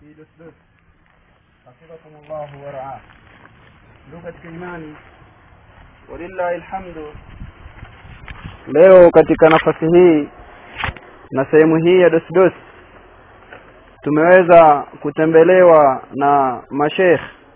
fi dusdus hafidhakum llahu waraa ndugu katika imani walillahi lhamdu leo katika nafasi hii na sehemu hii ya dosdos tumeweza kutembelewa na mashekh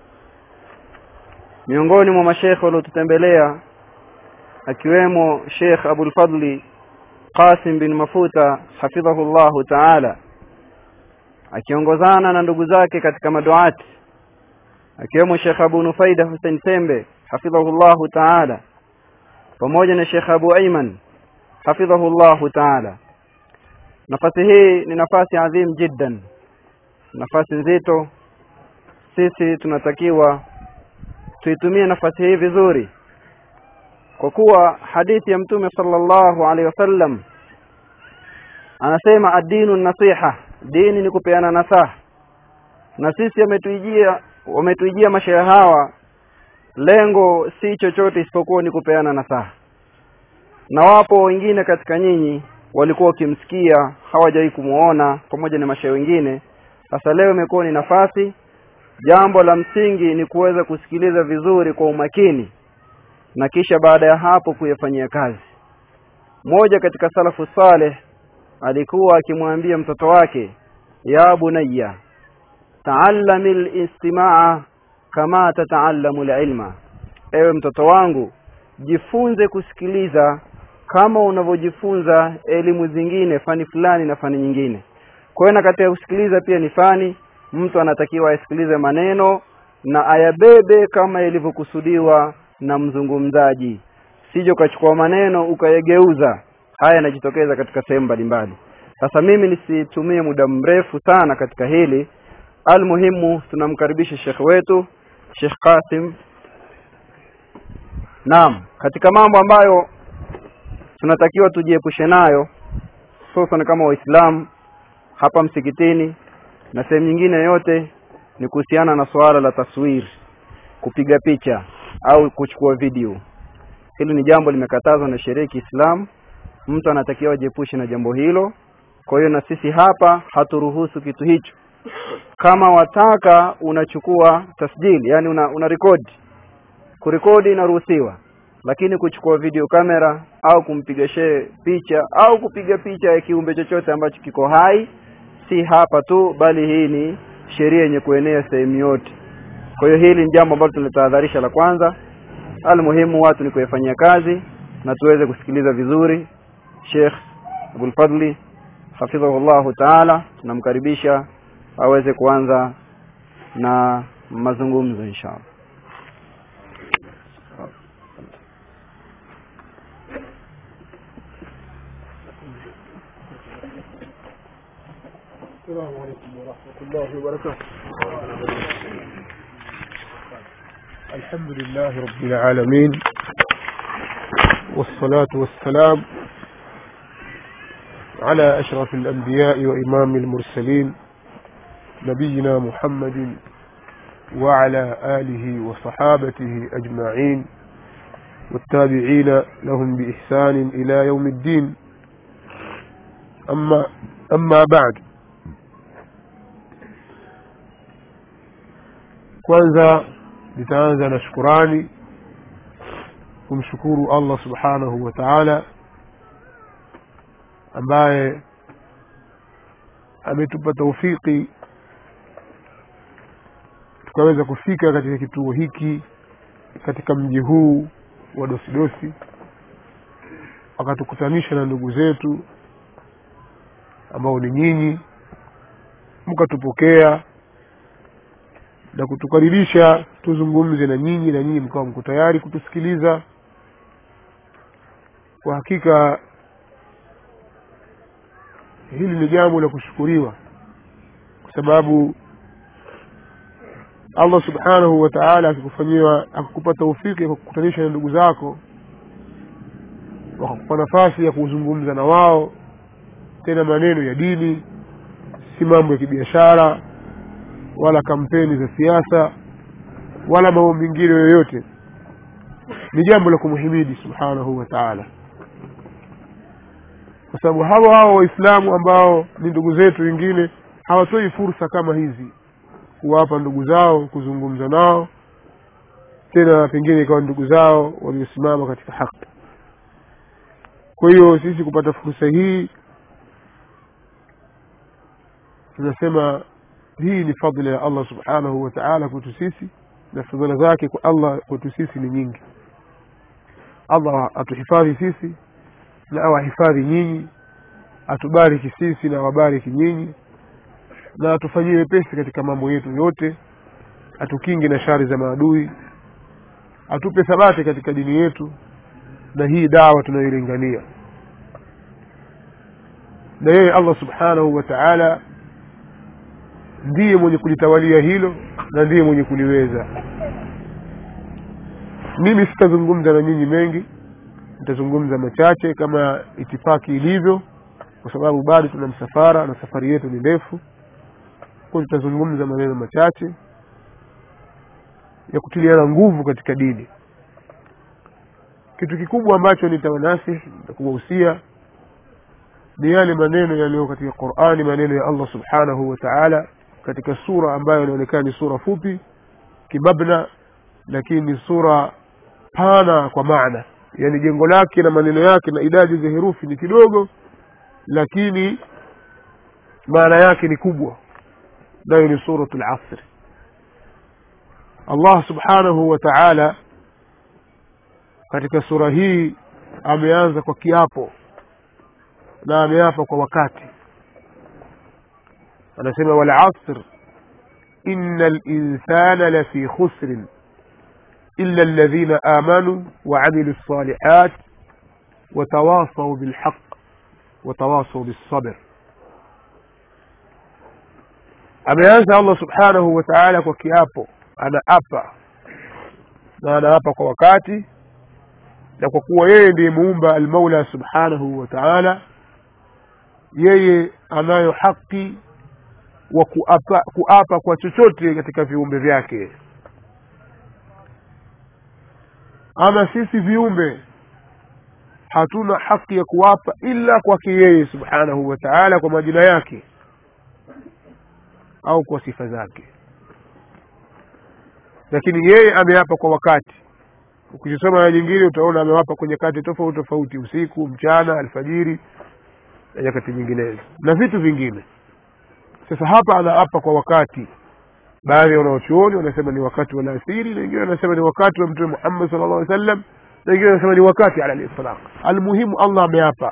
miongoni mwa mashekh waliotutembelea akiwemo Sheikh Abul Fadli Qasim bin Mafuta hafidhahu llahu taala akiongozana na ndugu zake katika maduati akiwemo Sheikh Abu Nufaida Hussein Sembe hafidhahu llahu taala pamoja na Sheikh Abu Ayman hafidhahu llahu taala nafasi hii ni nafasi adhim jiddan nafasi nzito sisi tunatakiwa tuitumie nafasi hii vizuri kwa kuwa hadithi ya mtume sallallahu alaihi wasallam anasema ad-dinu nasiha dini ni kupeana nasaha na sisi ametuijia wametuijia mashehe hawa lengo si chochote isipokuwa ni kupeana nasaha na wapo wengine katika nyinyi walikuwa wakimsikia hawajawahi kumuona pamoja na mashehe wengine sasa leo imekuwa ni nafasi jambo la msingi ni kuweza kusikiliza vizuri kwa umakini na kisha baada ya hapo kuyafanyia kazi mmoja katika salafu saleh alikuwa akimwambia mtoto wake ya bunayya taallami listimaa kama tataallamu lilma ewe mtoto wangu jifunze kusikiliza kama unavyojifunza elimu zingine fani fulani na fani nyingine kwa hiyo na katika kusikiliza pia ni fani mtu anatakiwa asikilize maneno na ayabebe kama ilivyokusudiwa na mzungumzaji sije ukachukua maneno ukayageuza haya yanajitokeza katika sehemu mbalimbali sasa mimi nisitumie muda mrefu sana katika hili almuhimu tunamkaribisha shekhe wetu Sheikh Qasim naam katika mambo ambayo tunatakiwa tujiepushe nayo hususan kama waislamu hapa msikitini na sehemu nyingine yote ni kuhusiana na suala la taswiri kupiga picha au kuchukua video hili ni jambo limekatazwa na sheria ya Kiislamu mtu anatakiwa ajiepushe na jambo hilo kwa hiyo na sisi hapa haturuhusu kitu hicho kama wataka unachukua tasjili yani una, una rekodi kurekodi inaruhusiwa lakini kuchukua video kamera au kumpiga shehe picha au kupiga picha ya kiumbe chochote ambacho kiko hai si hapa tu bali hii ni sheria yenye kuenea sehemu yote kwa hiyo hili ni jambo ambalo tunalitahadharisha la kwanza almuhimu watu ni kuyafanyia kazi na tuweze kusikiliza vizuri Sheikh Abul Fadli hafidhahullahu taala tunamkaribisha aweze kuanza na mazungumzo inshallah السلام عليكم ورحمة الله وبركاته الحمد لله رب العالمين والصلاة والسلام على أشرف الأنبياء وإمام المرسلين نبينا محمد وعلى آله وصحابته أجمعين والتابعين لهم بإحسان إلى يوم الدين أما أما بعد kwanza nitaanza na shukurani kumshukuru allah subhanahu wa taala ambaye ametupa taufiki tukaweza kufika katika kituo hiki katika mji huu wa dosidosi akatukutanisha na ndugu zetu ambao ni nyinyi mkatupokea na kutukaribisha tuzungumze na nyinyi na nyinyi mkawa mko tayari kutusikiliza kwa hakika hili ni jambo la kushukuriwa kwa sababu allah subhanahu wa taala akikufanyiwa akakupa taufiki ya kukutanisha na ndugu zako wakakupa nafasi ya kuzungumza na wao tena maneno ya dini si mambo ya kibiashara wala kampeni za siasa wala mambo mengine yoyote ni jambo la kumhimidi subhanahu wa taala kwa sababu hawa hawa waislamu ambao ni ndugu zetu wengine hawatoi fursa kama hizi kuwapa ndugu zao kuzungumza nao tena pengine ikawa ndugu zao waliosimama katika haki kwa hiyo sisi kupata fursa hii tunasema hii ni fadhila ya allah subhanahu wa taala kwetu sisi na fadhila zake kwa allah kwetu sisi ni nyingi allah atuhifadhi sisi na awahifadhi nyinyi atubariki sisi na awabariki nyinyi na atufanyie wepesi katika mambo yetu yote atukinge na shari za maadui atupe thabati katika dini yetu na hii dawa tunayoilingania na yeye allah subhanahu wa taala ndiye mwenye kulitawalia hilo na ndiye mwenye kuliweza mimi sitazungumza na nyinyi mengi nitazungumza machache kama itifaki ilivyo kwa sababu bado tuna msafara na safari yetu ni ndefu kwa tutazungumza maneno machache ya kutiliana nguvu katika dini kitu kikubwa ambacho nitawanasihi na kuwahusia ni yale maneno yaliyo katika qurani maneno ya allah subhanahu wa taala katika sura ambayo inaonekana ni sura fupi kimabna lakini ni sura pana kwa maana yaani jengo lake na maneno yake na idadi za herufi ni kidogo lakini maana yake ni kubwa nayo ni suratu lasri allah subhanahu wa taala katika sura hii ameanza kwa kiapo na ameapa kwa wakati anasema walasr ina linsana lafi khusrin illa alladhina amanu waamilu lsalihat watawasau bilhaq watawasau bilsabr ameanza allah subhanahu wa taala kwa kiapo anaapa na anaapa kwa wakati na kwa kuwa yeye ndiye muumba almaula subhanahu wa taala yeye anayo haki wa kuapa, kuapa kwa chochote katika viumbe vyake ama sisi viumbe hatuna haki ya kuapa ila kwake yeye subhanahu wa taala kwa majina yake au kwa sifa zake lakini yeye ameapa kwa wakati ukisoma aya nyingine utaona amewapa kwenye kati tofauti tofauti usiku mchana alfajiri na nyakati nyinginezo na vitu vingine sasa hapa anaapa kwa wakati baadhi ya wanaochuoni wanasema ni wakati wa alasiri na wengine wanasema ni wakati wa mtume muhammad sala llahu alih sallam na wengine wanasema ni wakati ala litlaq almuhimu allah ameapa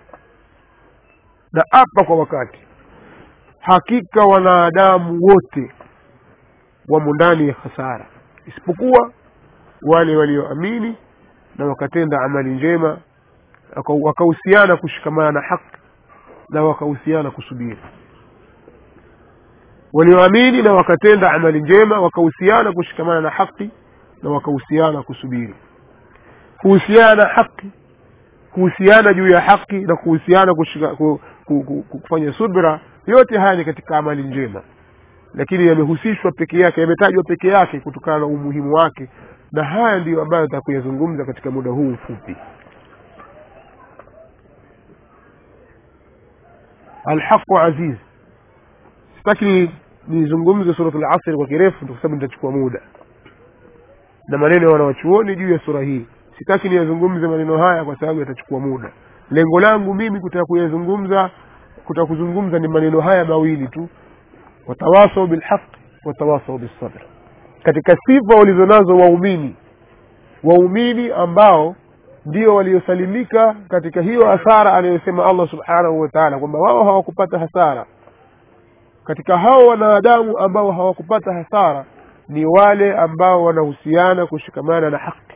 na apa kwa wakati hakika wanadamu wote wamo ndani ya hasara isipokuwa wale walioamini na wakatenda amali njema wakahusiana kushikamana na haki na wakahusiana kusubiri walioamini na wakatenda amali njema wakahusiana kushikamana na haki na wakahusiana kusubiri kuhusiana na haki kuhusiana juu ya haki na kuhusiana kushika, ku, ku, ku, kufanya subra yote haya ni katika amali njema lakini yamehusishwa peke yake yametajwa peke yake kutokana na umuhimu wake na haya ndiyo ambayo nitakuyazungumza katika muda huu mfupi alhaqu aziz sitaki nizungumze surat lasri kwa kirefu kwa sababu nitachukua muda na maneno ya wanawachuoni juu ya sura hii sitaki niyazungumze maneno haya kwa sababu yatachukua muda lengo langu mimi kutaka kuyazungumza kutaka kuzungumza ni maneno haya mawili tu watawasau bilhaq watawasau bilsabr katika sifa walizonazo waumini waumini ambao ndio waliosalimika katika hiyo hasara anayosema allah subhanahu wa taala kwamba wao hawakupata hasara katika hao wanadamu ambao hawakupata hasara ni wale ambao wanahusiana kushikamana na haki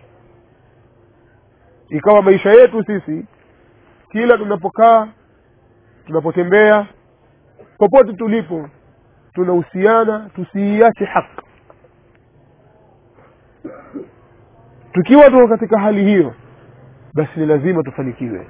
ikawa maisha yetu sisi kila tunapokaa tunapotembea popote tulipo tunahusiana tusiiache haki tukiwa tuko katika hali hiyo basi ni lazima tufanikiwe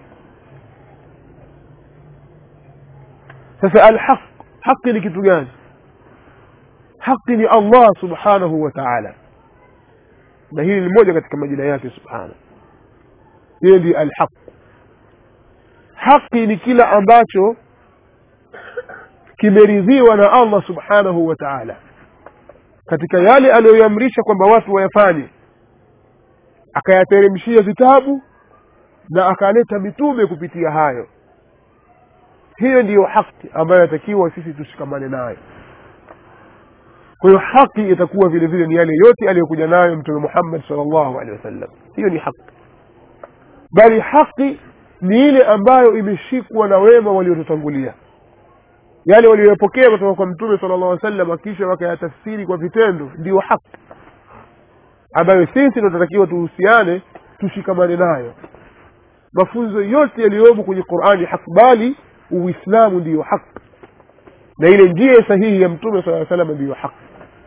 sasa alhaq haqi ni kitu gani haqi ni allah subhanahu wa taala na hili ni moja katika majina yake subhana yeye ndiye alhaq haqi ni kila ambacho kimeridhiwa na allah subhanahu wa taala katika yale aliyoiamrisha kwamba watu wayafanye akayateremshia vitabu na akaleta mitume kupitia hayo hiyo ndiyo haki ambayo yatakiwa sisi tushikamane nayo kwa hiyo haki itakuwa vile vile ni yale yote aliyokuja nayo mtume muhammad salllahu alehi wasallam hiyo ni haki bali haki ni ile ambayo imeshikwa na wema waliotutangulia yale walioyapokea kutoka kwa mtume sala llah sallam kisha wakayatafsiri kwa vitendo ndiyo haki ambayo sisi tunatakiwa tuhusiane tushikamane nayo mafunzo yote yaliyomo kwenye qurani haki bali uislamu ndiyo haki na ile njia sahihi ya mtume saa salama ndiyo haki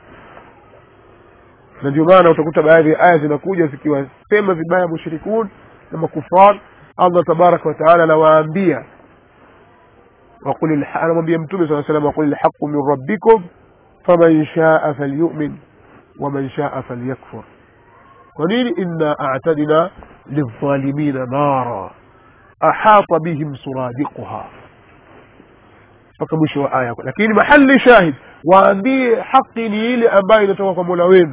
na ndio maana utakuta baadhi ya aya zinakuja zikiwasema vibaya mushrikun na makufar allah tabaraka wataala anawaambia anamwambia mtume saa salam waqul lhaqu min rabbikum faman shaa falyumin waman shaa falyakfur kwa nini inna atadna lildhalimina nara ahata bihim suradiquha mpaka mwisho wa aya lakini mahali shahid waambie haki ni ile ambayo inatoka kwa mola wenu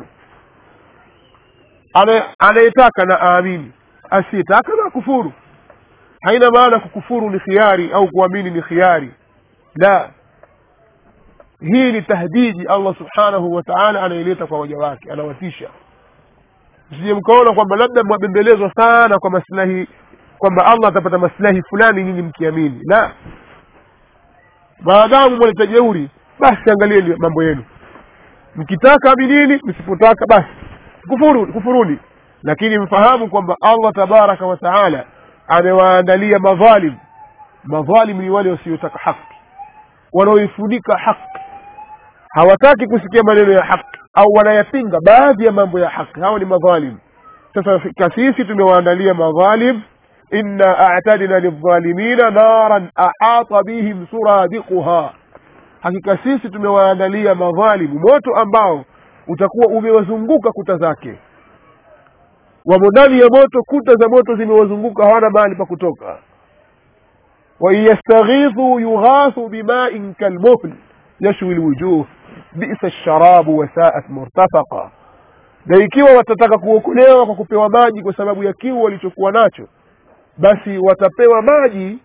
anayetaka na aamini asiyetaka na kufuru haina maana kukufuru ni khiari au kuamini ni khiari la hii ni tahdidi allah subhanahu wa taala anaileta kwa waja wake anawatisha msije mkaona kwamba labda mwabembelezwa sana kwa maslahi kwamba allah atapata maslahi fulani nyinyi mkiamini la maadamu mwaleta jeuri basi angalieni mambo yenu mkitaka aminini msipotaka basi kufuru kufuruni lakini mfahamu kwamba allah tabaraka wa taala amewaandalia madhalim madhalim ni wale wasiotaka haki wanaoifunika haki hawataki kusikia maneno ya haki au wanayapinga baadhi ya mambo ya haki hao ni madhalim sasa sisi tumewaandalia madhalim inna a'tadna lildhalimina naran ahata bihim suradiquha hakika sisi tumewaandalia madhalimu moto ambao utakuwa umewazunguka kuta zake wamo ndani ya moto kuta za moto zimewazunguka hawana mahali pa kutoka wain yastaghithuu yughathu bimain kalmuhl yashwi lwujuh bisa lsharabu wasaat murtafaqa na ikiwa watataka kuokolewa kwa kupewa maji kwa sababu ya kiu walichokuwa nacho basi watapewa maji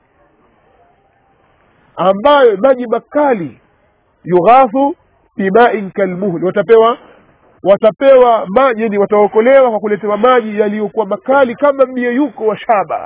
ambayo maji makali yughathu bimain kalmuhl watapewa watapewa maji yani wataokolewa kwa kuletewa maji yaliyokuwa makali kama myeyuko wa shaba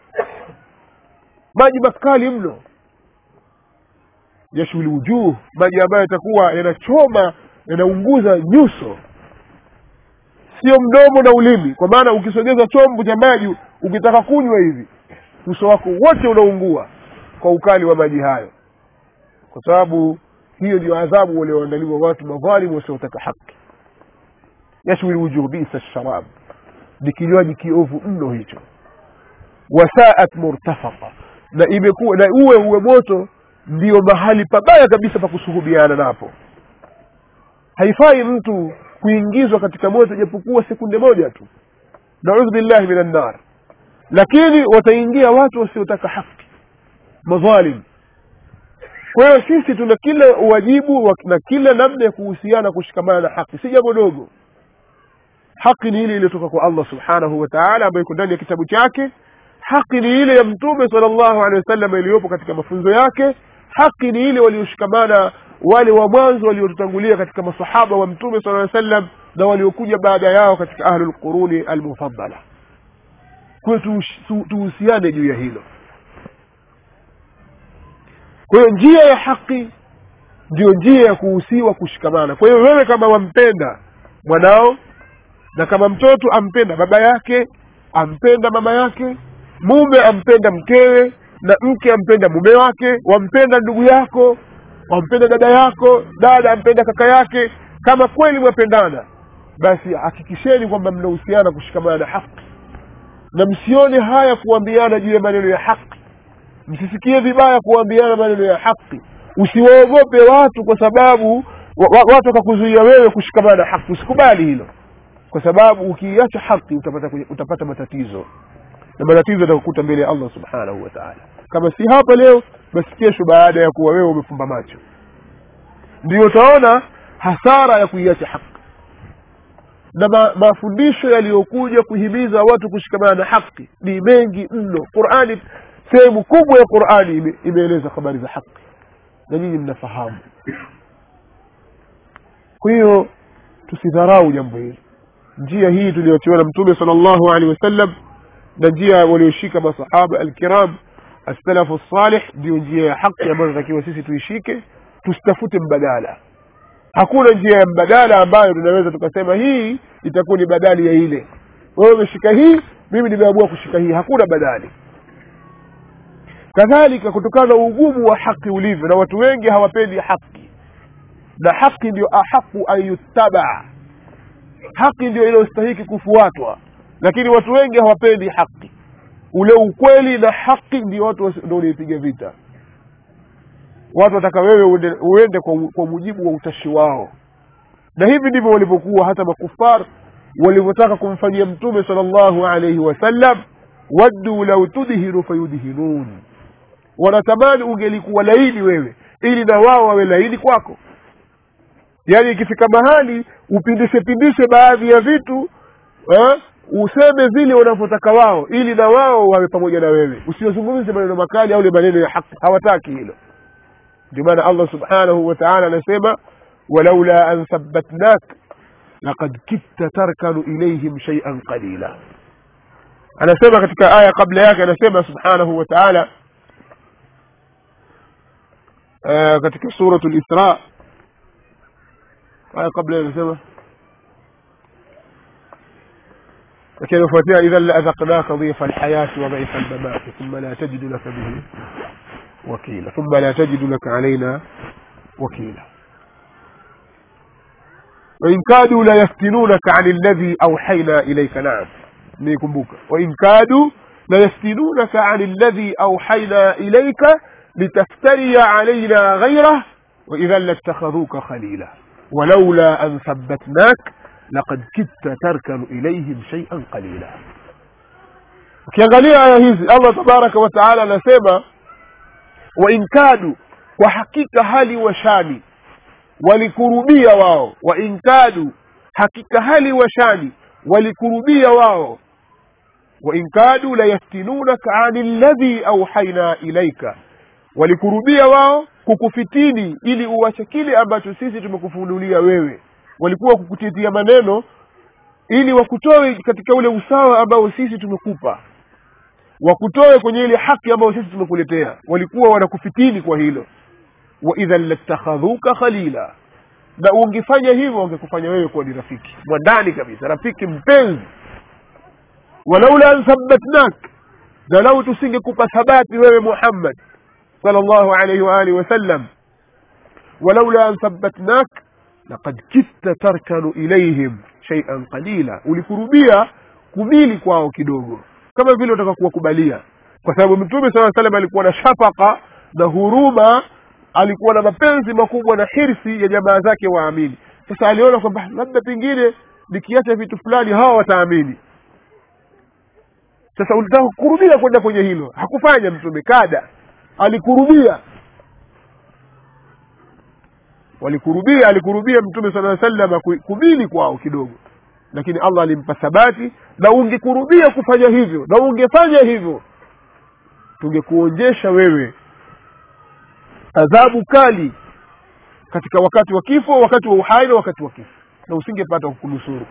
maji makali mno yashuli wujuh maji ambayo yatakuwa yanachoma yanaunguza nyuso sio mdomo na ulimi kwa maana ukisogeza chombo cha maji ukitaka kunywa hivi uso wako wote unaungua kwa ukali wa maji hayo kwa sababu hiyo ndio adhabu walioandaliwa watu madhalimu wasiotaka haki yashwi lwujuh bisa sharab ni kinywaji kiovu mno hicho wasaat murtafaqa na imekuwa na uwe uwe moto ndio mahali pabaya kabisa pa kusuhubiana napo haifai mtu kuingizwa katika moto japokuwa sekunde moja tu naudhu billahi min annar lakini wataingia watu wasiotaka haki madhalim kwa hiyo sisi tuna kila uwajibu na kila namna ya kuhusiana kushikamana na haki si jambo dogo haki ni ile iliyotoka kwa allah subhanahu wa taala ambayo iko ndani ya kitabu chake haki ni ile ya mtume sala llahu alehi wasallam iliyopo katika mafunzo yake haki ni ile walioshikamana wale wa mwanzo waliotutangulia katika masahaba wa mtume sala aa sallam na waliokuja baada yao katika ahlu lquruni almufadala kwayo tuhusiane juu ya hilo kwa hiyo njia ya haki ndiyo njia ya kuhusiwa kushikamana kwa hiyo wewe kama wampenda mwanao na kama mtoto ampenda baba yake ampenda mama yake mume ampenda mkewe na mke ampenda mume wake wampenda ndugu yako wampenda dada yako dada ampenda kaka yake kama kweli mwapendana basi hakikisheni kwamba mnahusiana kushikamana na haki na msione haya kuambiana juu ya maneno ya haki msisikie vibaya kuambiana maneno ya haki usiwaogope watu kwa sababu wa, wa, watu wakakuzuia wewe kushikamana na haki usikubali hilo kwa sababu ukiiacha haki utapata, utapata matatizo na matatizo yatakukuta mbele ya allah subhanahu wa taala kama si hapa leo basi kesho baada ya kuwa wewe umefumba macho ndio utaona hasara ya kuiacha haki na ma, mafundisho yaliyokuja kuhimiza watu kushikamana na haki ni mengi mno qurani sehemu kubwa ya qurani ime, imeeleza habari za haki na nyinyi mnafahamu kwa hiyo tusidharau jambo hili njia hii tuliyotiwa na mtume sala llahu alehi wasallam na njia walioshika masahaba alkiram assalafu salih ndio njia ya haki ambayo tunatakiwa sisi tuishike tusitafute mbadala hakuna njia ya mbadala ambayo tunaweza tukasema hii itakuwa ni badali ya ile wewe umeshika hii mimi nimeamua kushika hii hakuna badali kadhalika kutokana na ugumu wa haki ulivyo na watu wengi hawapendi haki na haki ndio ahaqu an yuttabaa haki ndio inayostahiki kufuatwa lakini watu wengi hawapendi haki ule ukweli na haki ndio watu ndio unaipiga vita watu wataka wewe uende, uende kwa, kwa mujibu wa utashi wao na hivi ndivyo walivyokuwa hata makufar walivyotaka kumfanyia mtume sala llahu alaihi wasallam waddu lau tudhihiru fayudhinun wanatamani ungelikuwa laini wewe ili na wao wawe laini kwako yaani ikifika mahali upindishe pindishe baadhi ya vitu eh, useme vile wanavyotaka wao ili na wao wawe pamoja na wewe usiozungumze maneno makali au le maneno ya haki hawataki hilo ndio maana allah subhanahu wa taala anasema walaula an thabatnak lakad kitta tarkanu ilaihim shaian qalila anasema katika aya kabla yake anasema subhanahu wa taala uh, katika suratu lisra aya kabla anasema لكن يفوتها إذا لأذقناك ضيف الحياة وضيف الممات ثم لا تجد لك به وكيلا ثم لا تجد لك علينا وكيلا وإن كادوا ليفتنونك عن الذي أوحينا إليك نعم نيكمبوك وإن كادوا ليفتنونك عن الذي أوحينا إليك لتفتري علينا غيره وإذا لاتخذوك خليلا ولولا أن ثبتناك لقد كدت تركن إليهم شيئا قليلا ukiangalia aya hizi allah tabaraka wataala anasema wain kadu kwa hakika hali washani walikurubia wao wain kadu hakika hali washani walikurubia wao wain kadu layaftinunaka ani ladhi auhaina ilaika walikurubia wao kukufitini ili uwache kile ambacho sisi tumekufunulia wewe walikuwa kukutitia maneno ili wakutoe katika ule usawa ambao sisi tumekupa wakutoe kwenye ile haki ambayo sisi tumekuletea walikuwa wanakufitini kwa hilo wa idhan latakhadhuka khalila na ungefanya hivyo wangekufanya wewe kuwa ni rafiki mwandani kabisa rafiki mpenzi walaula an thabatnak na lau tusingekupa thabati wewe muhammad sal llahu alaihi waalihi wasallam walaula an thabatnak lakad kitta tarkanu ilaihim shaian qalila ulikurubia kumili kwao kidogo kama vile utaka kuwakubalia kwa sababu mtume saa salam alikuwa na shafaka na huruma alikuwa na mapenzi makubwa na hirsi ya jamaa zake waamini sasa aliona kwamba labda pengine nikiacha vitu fulani hawa wataamini sasa ulitaka kukurubia kwenda kwenye hilo hakufanya mtume kada alikurubia walikurubia alikurubia mtume sala salama kumili kwao kidogo lakini allah alimpa thabati na ungekurubia kufanya hivyo na ungefanya hivyo tungekuonjesha wewe adhabu kali katika wakati wa kifo wakati wa uhai na wakati wa kifo na usingepata kukunusuru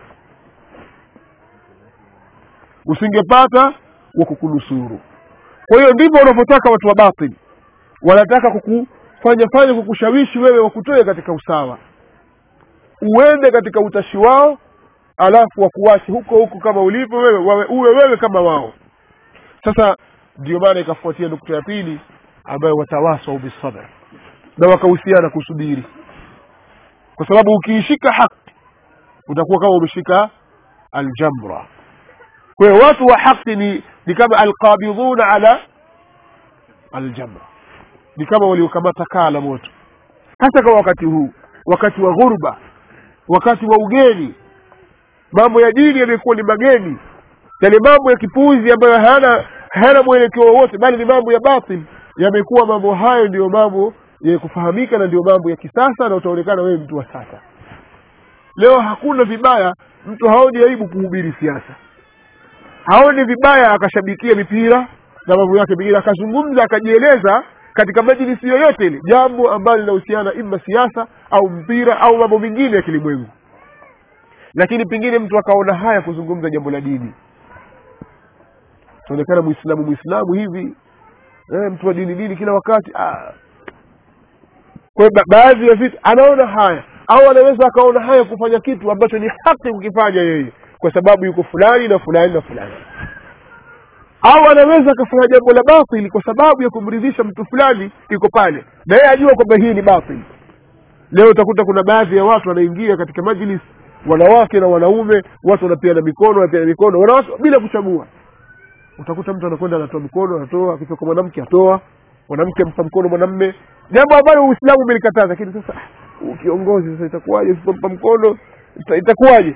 usingepata wa kukunusuru kwa hiyo ndivyo wanavyotaka watu wa batili wanataka kukufanya fanya kukushawishi wewe wakutoe katika usawa uende katika utashi wao alafu wakuwache huko huko kama ulivyo wewe wawe, uwe wewe kama wao sasa ndio maana ikafuatia nukta ya pili ambayo watawasau bisabr na wakahusiana kusubiri kwa sababu ukiishika haki utakuwa kama umeshika aljamra kwa hiyo watu wa haki ni ni kama alqabidhuna ala aljamra ni kama waliokamata kaa la moto hasa kwa wakati huu wakati wa ghurba wakati wa ugeni mambo ya dini yamekuwa ni mageni yale mambo ya kipuuzi ambayo hayana hayana mwelekeo wowote bali ni mambo ya batil yamekuwa mambo hayo ndiyo mambo yenye kufahamika na ndio mambo ya kisasa na utaonekana wewe mtu wa sasa leo hakuna vibaya mtu haoni aibu kuhubiri siasa haoni vibaya akashabikia mipira na mambo yake mengine akazungumza akajieleza katika majlisi yoyote ile jambo ambalo linahusiana ima siasa au mpira au mambo mengine ya kilimwengu lakini pengine mtu akaona haya kuzungumza jambo la dini taonekana mwislamu mwislamu hivi eh, mtu wa dini dini kila wakati ah. kwa hiyo ba- baadhi ya vitu anaona haya au anaweza akaona haya kufanya kitu ambacho ni haki kukifanya yeye kwa sababu yuko fulani na fulani na fulani au anaweza akafanya jambo la batili kwa sababu ya kumridhisha mtu fulani iko pale na yeye ajua kwamba hii ni batili leo utakuta kuna baadhi ya watu wanaingia katika majlis wanawake na wanaume watu wanapiana mikono wanapiana mikono wanawake bila kuchagua utakuta mtu anakwenda anatoa mikono anatoa akitoka mwanamke atoa mwanamke ampa mkono mwanamme jambo ambalo uislamu umelikataza lakini sasa ah, huu kiongozi sasa itakuwaje usipompa mkono ita- itakuwaje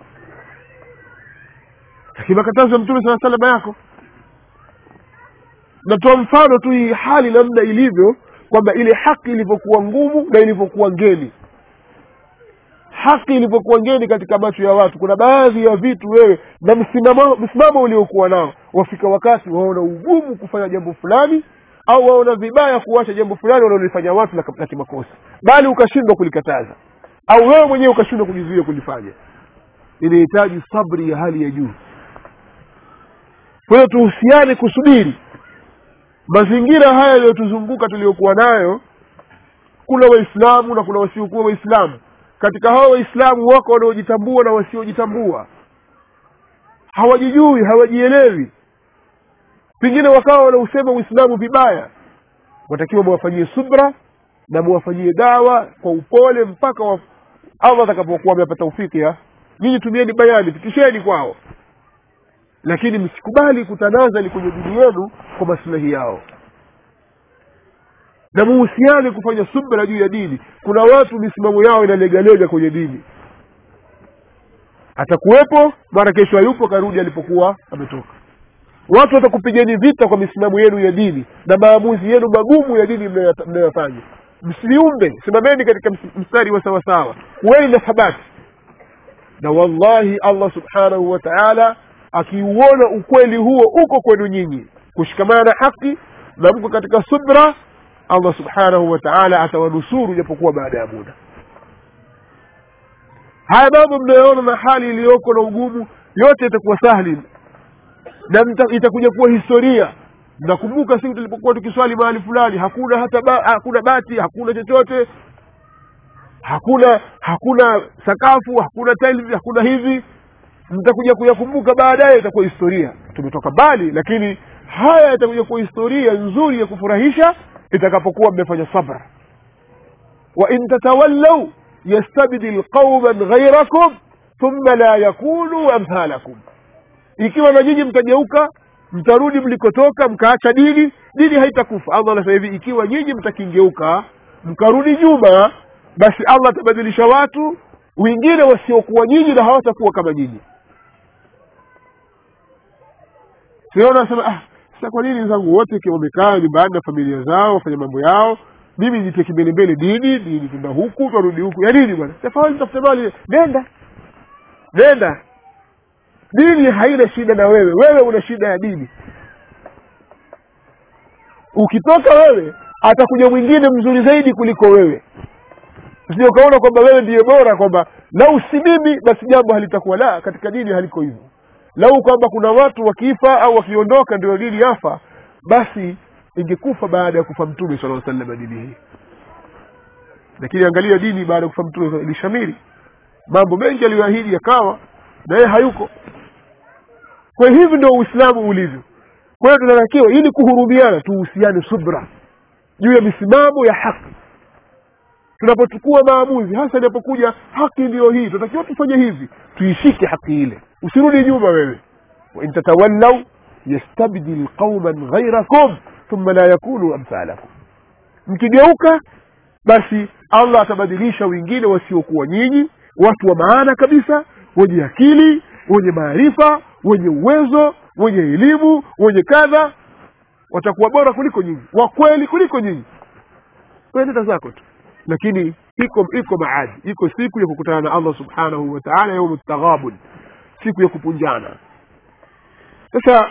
lakini makatazo ya mtume saa salama yako natoa mfano tu hii hali namna ilivyo kwamba ile haki ilivyokuwa ngumu na ilivyokuwa ngeni haki ilivyokuwa ngeni katika macho ya watu kuna baadhi ya vitu wewe na msimamo msimamo uliokuwa nao wafika wakati waona ugumu kufanya jambo fulani au waona vibaya kuacha jambo fulani wanalolifanya watu la la kimakosa bali ukashindwa kulikataza au wewe mwenyewe ukashindwa kujizuia kulifanya inahitaji sabri ya hali ya juu kwa hiyo tuhusiane kusubiri mazingira haya yaliyotuzunguka tuliyokuwa nayo kuna waislamu na kuna wasiokuwa waislamu katika hao waislamu wako wanaojitambua na wasiojitambua hawajijui hawajielewi pengine wakawa wanausema uislamu vibaya watakiwa mwafanyie subra na mwafanyie dawa kwa upole mpaka wa allah atakapokuwa amepata ufiki ya nyinyi tumieni bayani fikisheni kwao lakini msikubali kutanazali kwenye dini yenu kwa maslahi yao na muhusiane kufanya subra juu ya dini kuna watu misimamo yao inalegalega kwenye dini atakuwepo mara kesho hayupo karudi alipokuwa ametoka watu watakupigeni vita kwa misimamo yenu ya dini na maamuzi yenu magumu ya dini mnayoyata- mnayoyafanya msiumbe simameni katika ms- mstari wa sawasawa kuweni na thabati na wallahi allah subhanahu wa taala akiuona ukweli huo uko kwenu nyinyi kushikamana na haki na mko katika subra allah subhanahu wa taala atawanusuru japokuwa baada ya muda haya mambo mnayoona na hali iliyoko na ugumu yote itakuwa sahli na mta- itakuja kuwa historia mnakumbuka siku tulipokuwa tukiswali mahali fulani hakuna hata ba, hakuna bati hakuna chochote hakuna hakuna sakafu hakuna tiles hakuna hivi mtakuja kuyakumbuka baadaye itakuwa historia tumetoka mbali lakini haya yatakuja kuwa historia nzuri ya kufurahisha itakapokuwa mmefanya sabra wa in tatawallau yastabdil qauman ghairakum thumma la yakunu amthalakum ikiwa na nyinyi mtageuka mtarudi mlikotoka mkaacha dini dini haitakufa allah anasema hivi ikiwa nyinyi mtakingeuka mkarudi nyuma basi allah atabadilisha watu wengine wasiokuwa nyinyi na hawatakuwa kama nyinyi siona nasema ah sasa kwa nini wenzangu wote ikiwa wamekaa nyumbani na familia zao wafanya mambo yao mimi nitie kimbelembele dini dini tunda huku twarudi huku ya nini bwana tafadhali tafute mali nenda nenda dini haina shida na wewe wewe una shida ya dini ukitoka wewe atakuja mwingine mzuri zaidi kuliko wewe sije ukaona kwamba wewe ndiye bora kwamba lau si mimi basi jambo halitakuwa la katika dini haliko hivyo lau kwamba kuna watu wakifa au wakiondoka ndio dini yafa basi ingekufa baada ya kufa mtume sala salama dini hii lakini angalia dini baada ya kufa mtume ilishamiri mambo mengi aliyoahidi yakawa na yeye hayuko kwa hivi ndio uislamu ulivyo kwa hiyo tunatakiwa ili kuhurumiana tuhusiane subra juu ya misimamo ya haki tunapochukua maamuzi hasa inapokuja haki ndiyo hii tunatakiwa tufanye hivi tuishike haki ile usirudi nyuma wewe wain tatawallau yastabdil qauman ghairakum thumma la yakunu amthalakum mkigeuka basi allah atabadilisha wengine wasiokuwa nyinyi watu wa maana kabisa wenye akili wenye maarifa wenye uwezo wenye elimu wenye kadha watakuwa bora kuliko nyinyi wakweli kuliko nyinyi wenenda zako tu lakini iko iko maadi iko siku ya kukutana na allah subhanahu wa taala yaumu taghabun siku ya kupunjana sasa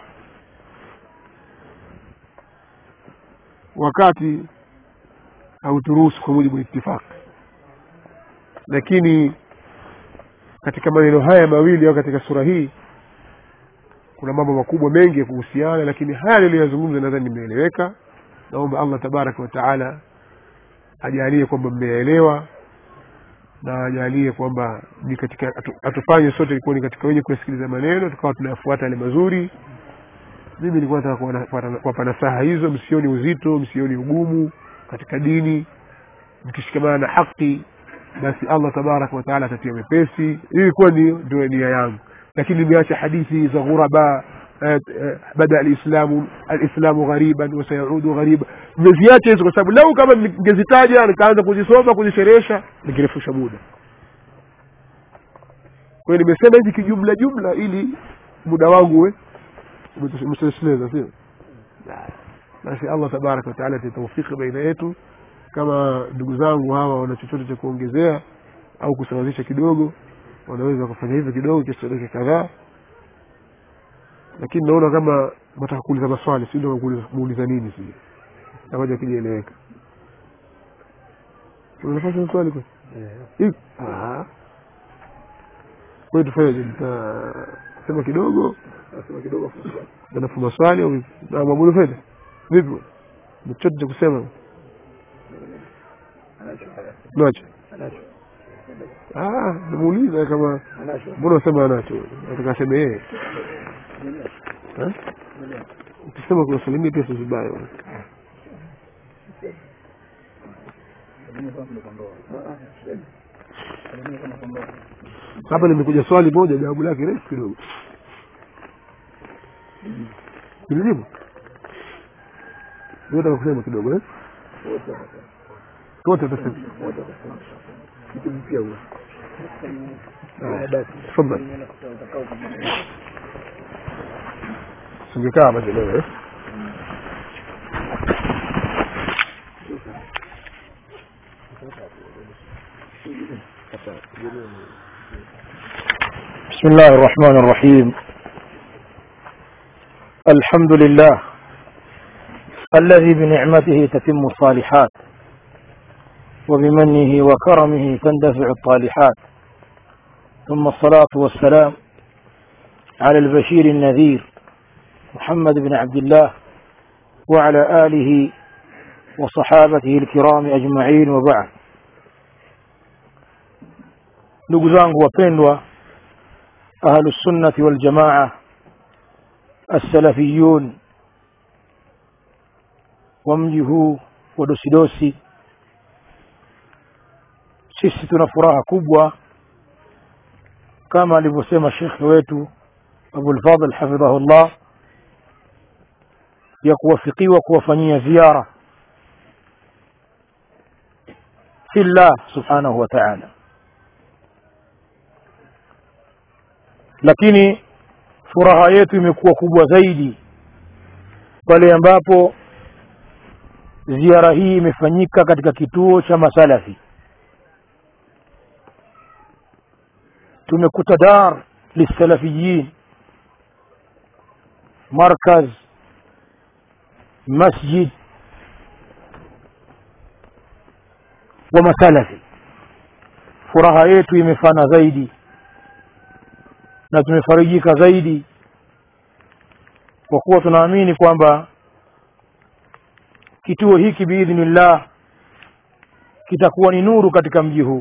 wakati hauturuhusu kwa mujibu wa itifaq lakini katika maneno haya mawili au katika sura hii kuna mambo makubwa mengi ya kuhusiana lakini haya niliyoyazungumza nadhani nimeeleweka naomba allah tabaraka wa taala ajalie kwamba mmeelewa na ajalie kwamba ni katika atu, atufanye sote kuwa ni katika wenye kuyasikiliza maneno tukawa tunayafuata yale mazuri mimi nilikuwa nataka kuwapa- kuwapa nasaha hizo msioni uzito msioni ugumu katika dini mkishikamana na haki basi allah tabaraka wataala atatia mepesi hii ilikuwa ni ndio nia yangu lakini nimeacha hadithi za ghuraba eh, eh, bada alislamu alislamu ghariban wasayaudu ghariba nimeziacha hizo kwa sababu lau kama ningezitaja nikaanza kuzisoma kuzisherehesha ningerefusha muda kwa hiyo nimesema hivi kijumla jumla ili muda wangu we msesheleza sio basi allah tabaraka wataala atataufiki baina yetu kama ndugu zangu hawa wana chochote cha kuongezea au kusawazisha kidogo wanaweza kufanya hivyo kidogo kiasi dakika kadhaa lakini naona kama nataka kuuliza maswali si ndio kuuliza- muuliza nini si namoja kijaeleweka Kuna nafasi ya maswali kwa kwa hiyo tufanyaje nitasema kidogo alafu maswali au vipi? na mabudu fedha vipi bwana? Una chochote cha kusema nacho Ah, nimuuliza kama mbona unasema anacho nataka aseme yeye Eh? ukisema kuwasalimia pia si vibaya bwana. hapa limekuja swali moja jawabu lake refu kidogo nilijibu nataka kusema kidogo eh? wote watasema Ah, tafadhali singekaa basi leo eh? بسم الله الرحمن الرحيم الحمد لله الذي بنعمته تتم الصالحات وبمنه وكرمه تندفع الطالحات ثم الصلاة والسلام على البشير النذير محمد بن عبد الله وعلى آله وصحابته الكرام أجمعين وبعد ndugu zangu wapendwa ahlu sunnati wal jamaa assalafiyun wa mji huu wa dosidosi sisi tuna furaha kubwa kama alivyosema shekhe wetu abulfadl hafidhahullah ya kuwafikiwa kuwafanyia ziara fillah subhanahu wa ta'ala lakini furaha yetu imekuwa kubwa zaidi pale ambapo ziara hii imefanyika katika kituo cha masalafi tumekuta dar lisalafiyin markaz masjid wa masalafi furaha yetu imefana zaidi na tumefarijika zaidi kwa kuwa tunaamini kwamba kituo hiki biidhnillah kitakuwa ni nuru katika mji huu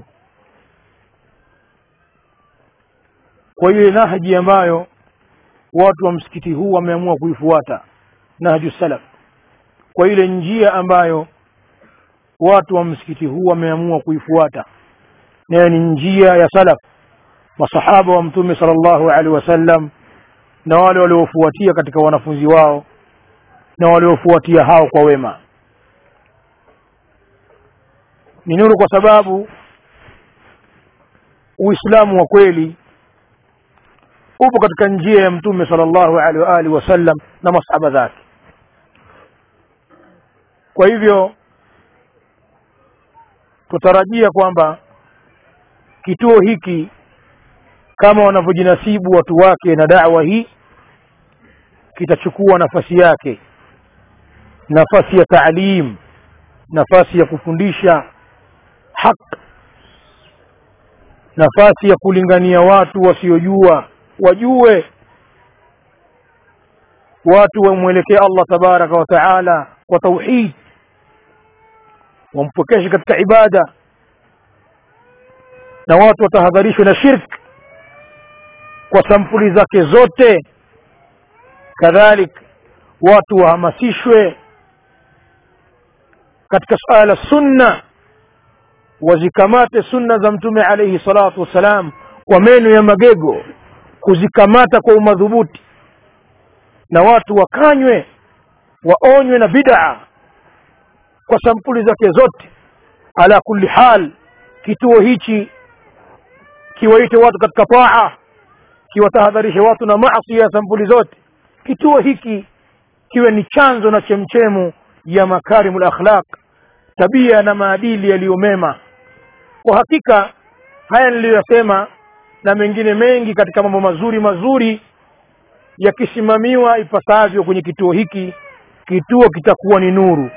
kwa ile nahji ambayo watu wa msikiti huu wameamua kuifuata nahju salaf kwa ile njia ambayo watu wa msikiti huu wameamua kuifuata nayo ni njia ya salaf masahaba wa mtume sallallahu alaihi wasallam na wale waliofuatia katika wanafunzi wao na waliofuatia hao kwa wema ni nuru kwa sababu uislamu wa kweli upo katika njia ya mtume sallallahu alaihi wa alihi wasallam na masahaba zake kwa hivyo tutarajia kwamba kituo hiki kama wanavyojinasibu watu wake na dawa hii kitachukua nafasi yake nafasi ya taalim nafasi ya kufundisha haq nafasi ya kulingania watu wasiojua wajue watu wamwelekee allah tabaraka wa taala kwa tauhid wampokeshe katika ibada na watu watahadharishwe na shirk kwa sampuli zake zote kadhalik watu wahamasishwe katika suala la sunna wazikamate sunna za mtume alaihi salatu wassalam kwa meno ya magego kuzikamata kwa umadhubuti na watu wakanywe waonywe na bid'a kwa sampuli zake zote ala kulli hal kituo hichi kiwaite watu katika taa kiwatahadharishe watu na maasi ya sampuli zote kituo hiki kiwe ni chanzo na chemchemu ya makarimul akhlaq tabia na maadili yaliyomema kwa hakika haya niliyoyasema na mengine mengi katika mambo mazuri mazuri yakisimamiwa ipasavyo kwenye kituo hiki kituo kitakuwa ni nuru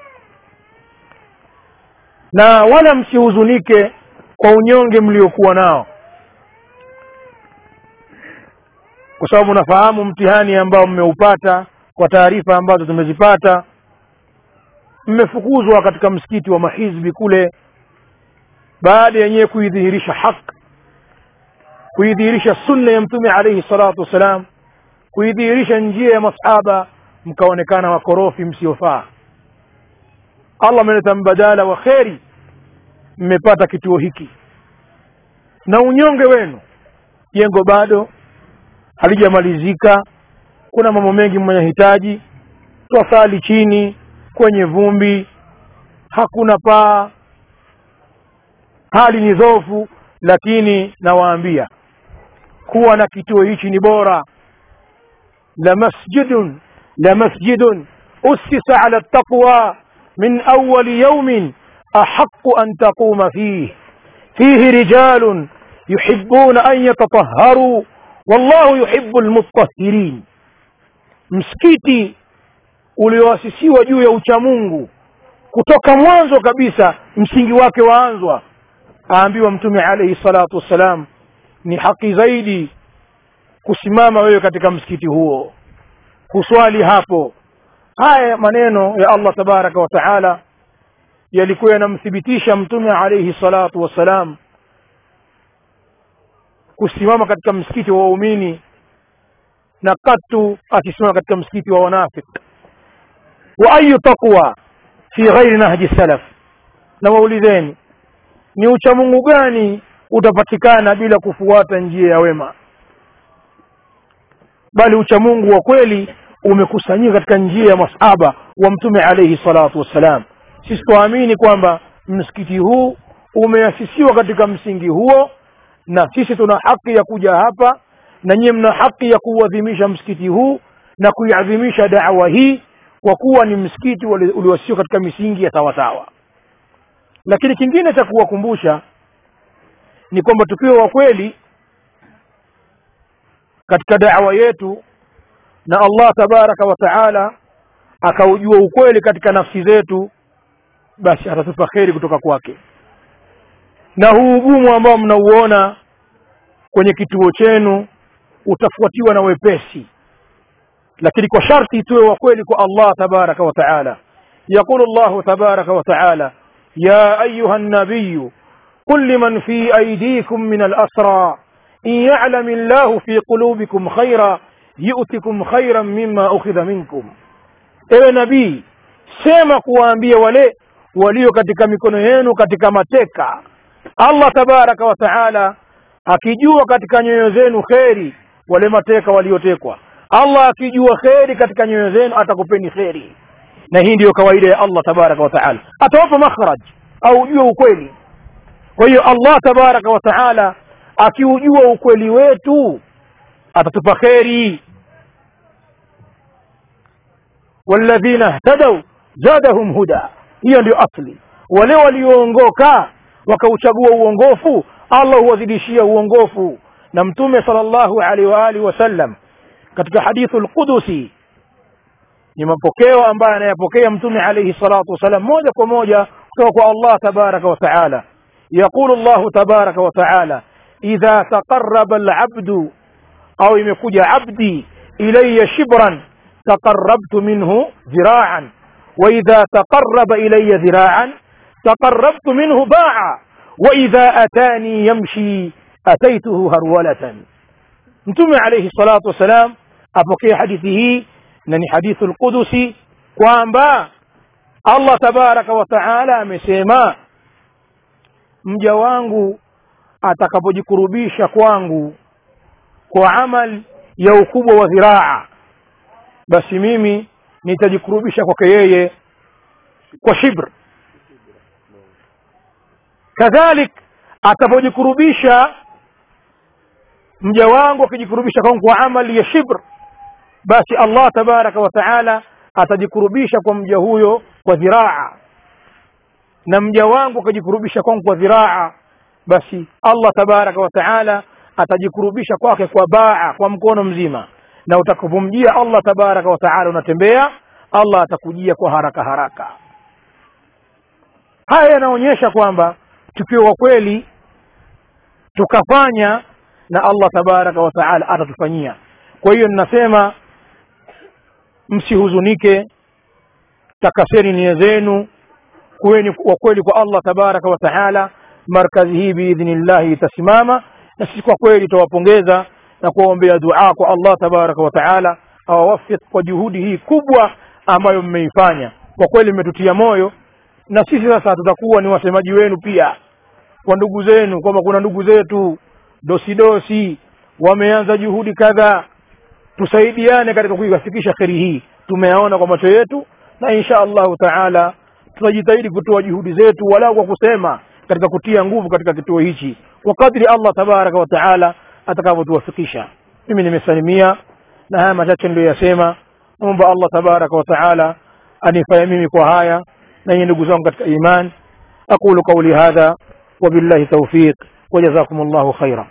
na wala msihuzunike kwa unyonge mliokuwa nao kwa sababu nafahamu mtihani ambao mmeupata kwa taarifa ambazo tumezipata mmefukuzwa katika msikiti wa mahizbi kule baada yenyewe kuidhihirisha haq kuidhihirisha sunna ya mtume alaihi salatu wassalam kuidhihirisha njia ya masahaba mkaonekana wakorofi msiofaa allah ameleta mbadala wa kheri mmepata kituo hiki na unyonge wenu jengo bado halijamalizika kuna mambo mengi mnayahitaji twasali chini kwenye vumbi hakuna paa hali ni dhofu lakini nawaambia kuwa na kituo hichi ni bora la masjidun la masjidun ussisa ala taqwa min awali yaumin ahaqu an taquma fih fihi rijalun yuhibuna an yatatahharuu wallahu yuhibbu lmutahirin msikiti ulioasisiwa juu ya uchamungu kutoka mwanzo kabisa msingi wake waanzwa aambiwa mtume alaihi salatu wassalam ni haki zaidi kusimama wewe katika msikiti huo kuswali hapo haya maneno ya allah tabaraka wa taala yalikuwa yanamthibitisha mtume alaihi salatu wassalam kusimama katika msikiti wa waumini na katu akisimama katika msikiti wa wanafik wa ayu taqwa fi ghairi nahji salaf na waulizeni ni uchamungu gani utapatikana bila kufuata njia ya wema bali uchamungu wa kweli umekusanyika katika njia ya masahaba wa mtume alaihi salatu wassalam sisi tuamini kwamba msikiti huu umeasisiwa katika msingi huo na sisi tuna haki ya kuja hapa na nyie mna haki ya kuuadhimisha msikiti huu na kuiadhimisha dawa hii kwa kuwa ni msikiti ulioasisiwa katika misingi ya sawasawa lakini kingine cha kuwakumbusha ni kwamba tukiwa wa kweli katika dawa yetu na allah tabaraka wa taala akaujua ukweli katika nafsi zetu basi atatupa kheri kutoka kwake na huu ugumu ambao mnauona kwenye kituo chenu utafuatiwa na wepesi lakini kwa sharti tuwe wa kweli kwa allah tabaraka wa taala yaqulu llahu tabaraka wa taala يا أيها النبي قل لمن في أيديكم من الأسرى إن يعلم الله في قلوبكم خيرا يؤتكم خيرا مما أخذ منكم ewe nabii sema kuwaambia wale walio katika mikono yenu katika mateka allah tabaraka wa taala akijua katika nyoyo zenu kheri wale mateka waliotekwa allah akijua kheri katika nyoyo zenu atakupeni kheri na hii ndiyo kawaida ya allah tabaraka wa taala atawapa makhraj au ujue ukweli kwa hiyo allah tabaraka wa taala akiujua ukweli wetu atatupa kheri walladhina htadau zadahum huda hiyo ndio asli wale walioongoka wakauchagua uongofu allah huwazidishia uongofu na mtume sallallahu alaihi wa alihi wasallam katika hadithu lqudusi ni mapokeo ambayo anayapokea mtume alaihi salatu wassalam moja kwa moja kutoka kwa allah tabaraka wa taala yaqulu llahu tabaraka wa taala idha taqaraba alabdu au imekuja abdi ilaya shibran taqarabtu minhu dhiraan waidha taqaraba ilaya dhiraan taqarabtu minhu baa waidha atani yamshi ataituhu harwalatan mtume alaihi salatu wassalam apokea hadithi hii na ni hadithu lqudusi kwamba allah tabaraka wa taala amesema mja wangu atakapojikurubisha kwangu kwa amal ya ukubwa wa dhiraa basi mimi nitajikurubisha kwake yeye kwa shibr kadhalik atapojikurubisha mja wangu akijikurubisha kwangu kwa amali ya shibr basi allah tabaraka wa taala atajikurubisha kwa mja huyo kwa dhiraa na mja wangu akajikurubisha kwangu kwa dhiraa basi allah tabaraka wa taala atajikurubisha kwake kwa baa kwa mkono mzima na utakapomjia allah tabaraka wa taala unatembea allah atakujia kwa haraka haraka haya yanaonyesha kwamba tukiwa kweli tukafanya na allah tabaraka wa taala atatufanyia kwa hiyo ninasema msihuzunike takaseni nia zenu kuweni wa kweli kwa allah tabaraka wa taala markazi hii biidhnillahi itasimama na sisi kwa kweli tutawapongeza na kuwaombea dua kwa allah tabaraka wa taala awawafik kwa juhudi hii kubwa ambayo mmeifanya kwa kweli mmetutia moyo na sisi sasa tutakuwa ni wasemaji wenu pia kwa ndugu zenu kwamba kuna ndugu zetu dosidosi wameanza juhudi kadhaa tusaidiane katika kuiwafikisha kheri hii tumeyaona kwa macho yetu na insha allahu taala tutajitahidi kutoa juhudi zetu walau kwa kusema katika kutia nguvu katika kituo hichi kwa kadri allah tabaraka wa taala atakavyotuwafikisha mimi nimesalimia na haya machache niliyoyasema naomba allah tabaraka wa taala anifanya mimi kwa haya na nyie ndugu zangu katika iman aqulu qauli hadha wabillahi taufiq wajazakum llahu khaira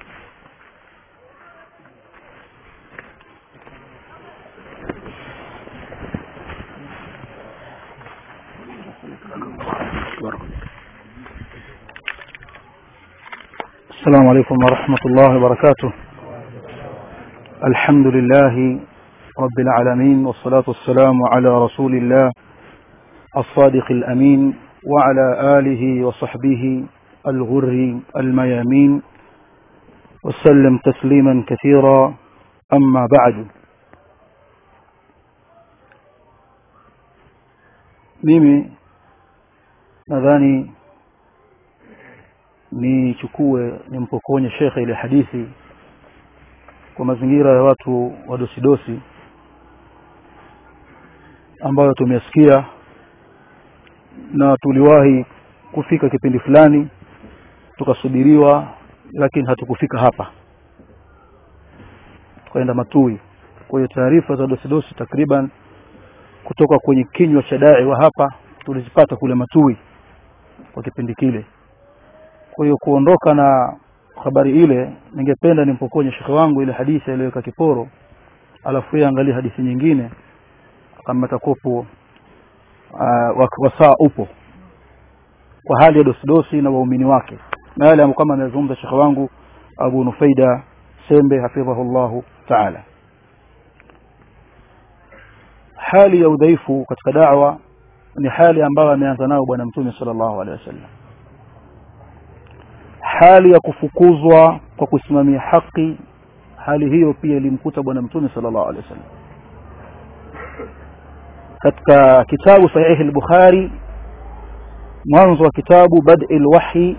السلام عليكم ورحمة الله وبركاته الحمد لله رب العالمين والصلاة والسلام على رسول الله الصادق الأمين وعلى آله وصحبه الغر الميامين وسلم تسليما كثيرا أما بعد mimi nadhani nichukue nimpokonye shekhe ile hadithi kwa mazingira ya watu wa dosidosi ambayo tumesikia na tuliwahi kufika kipindi fulani tukasubiriwa lakini hatukufika hapa tukaenda matui kwa hiyo taarifa za dosidosi takriban kutoka kwenye kinywa cha dai wa hapa tulizipata kule matui kwa kipindi kile kwa hiyo kuondoka na habari ile ningependa nimpokonye shekhe wangu ile hadithi aliyoweka kiporo alafu yeye angalie hadithi nyingine kama takopo uh, wasaa upo kwa hali ya dosidosi na waumini wake na yale kama amezungumza shekhe wangu abu nufaida sembe hafidhahullahu taala hali ya udhaifu katika dawa ni hali ambayo ameanza nayo bwana mtume sallallahu alaihi wasallam hali ya kufukuzwa kwa kusimamia haki hali hiyo pia ilimkuta bwana mtume sallallahu alaihi wasallam katika kitabu sahihi al-bukhari mwanzo wa kitabu bad'i al-wahyi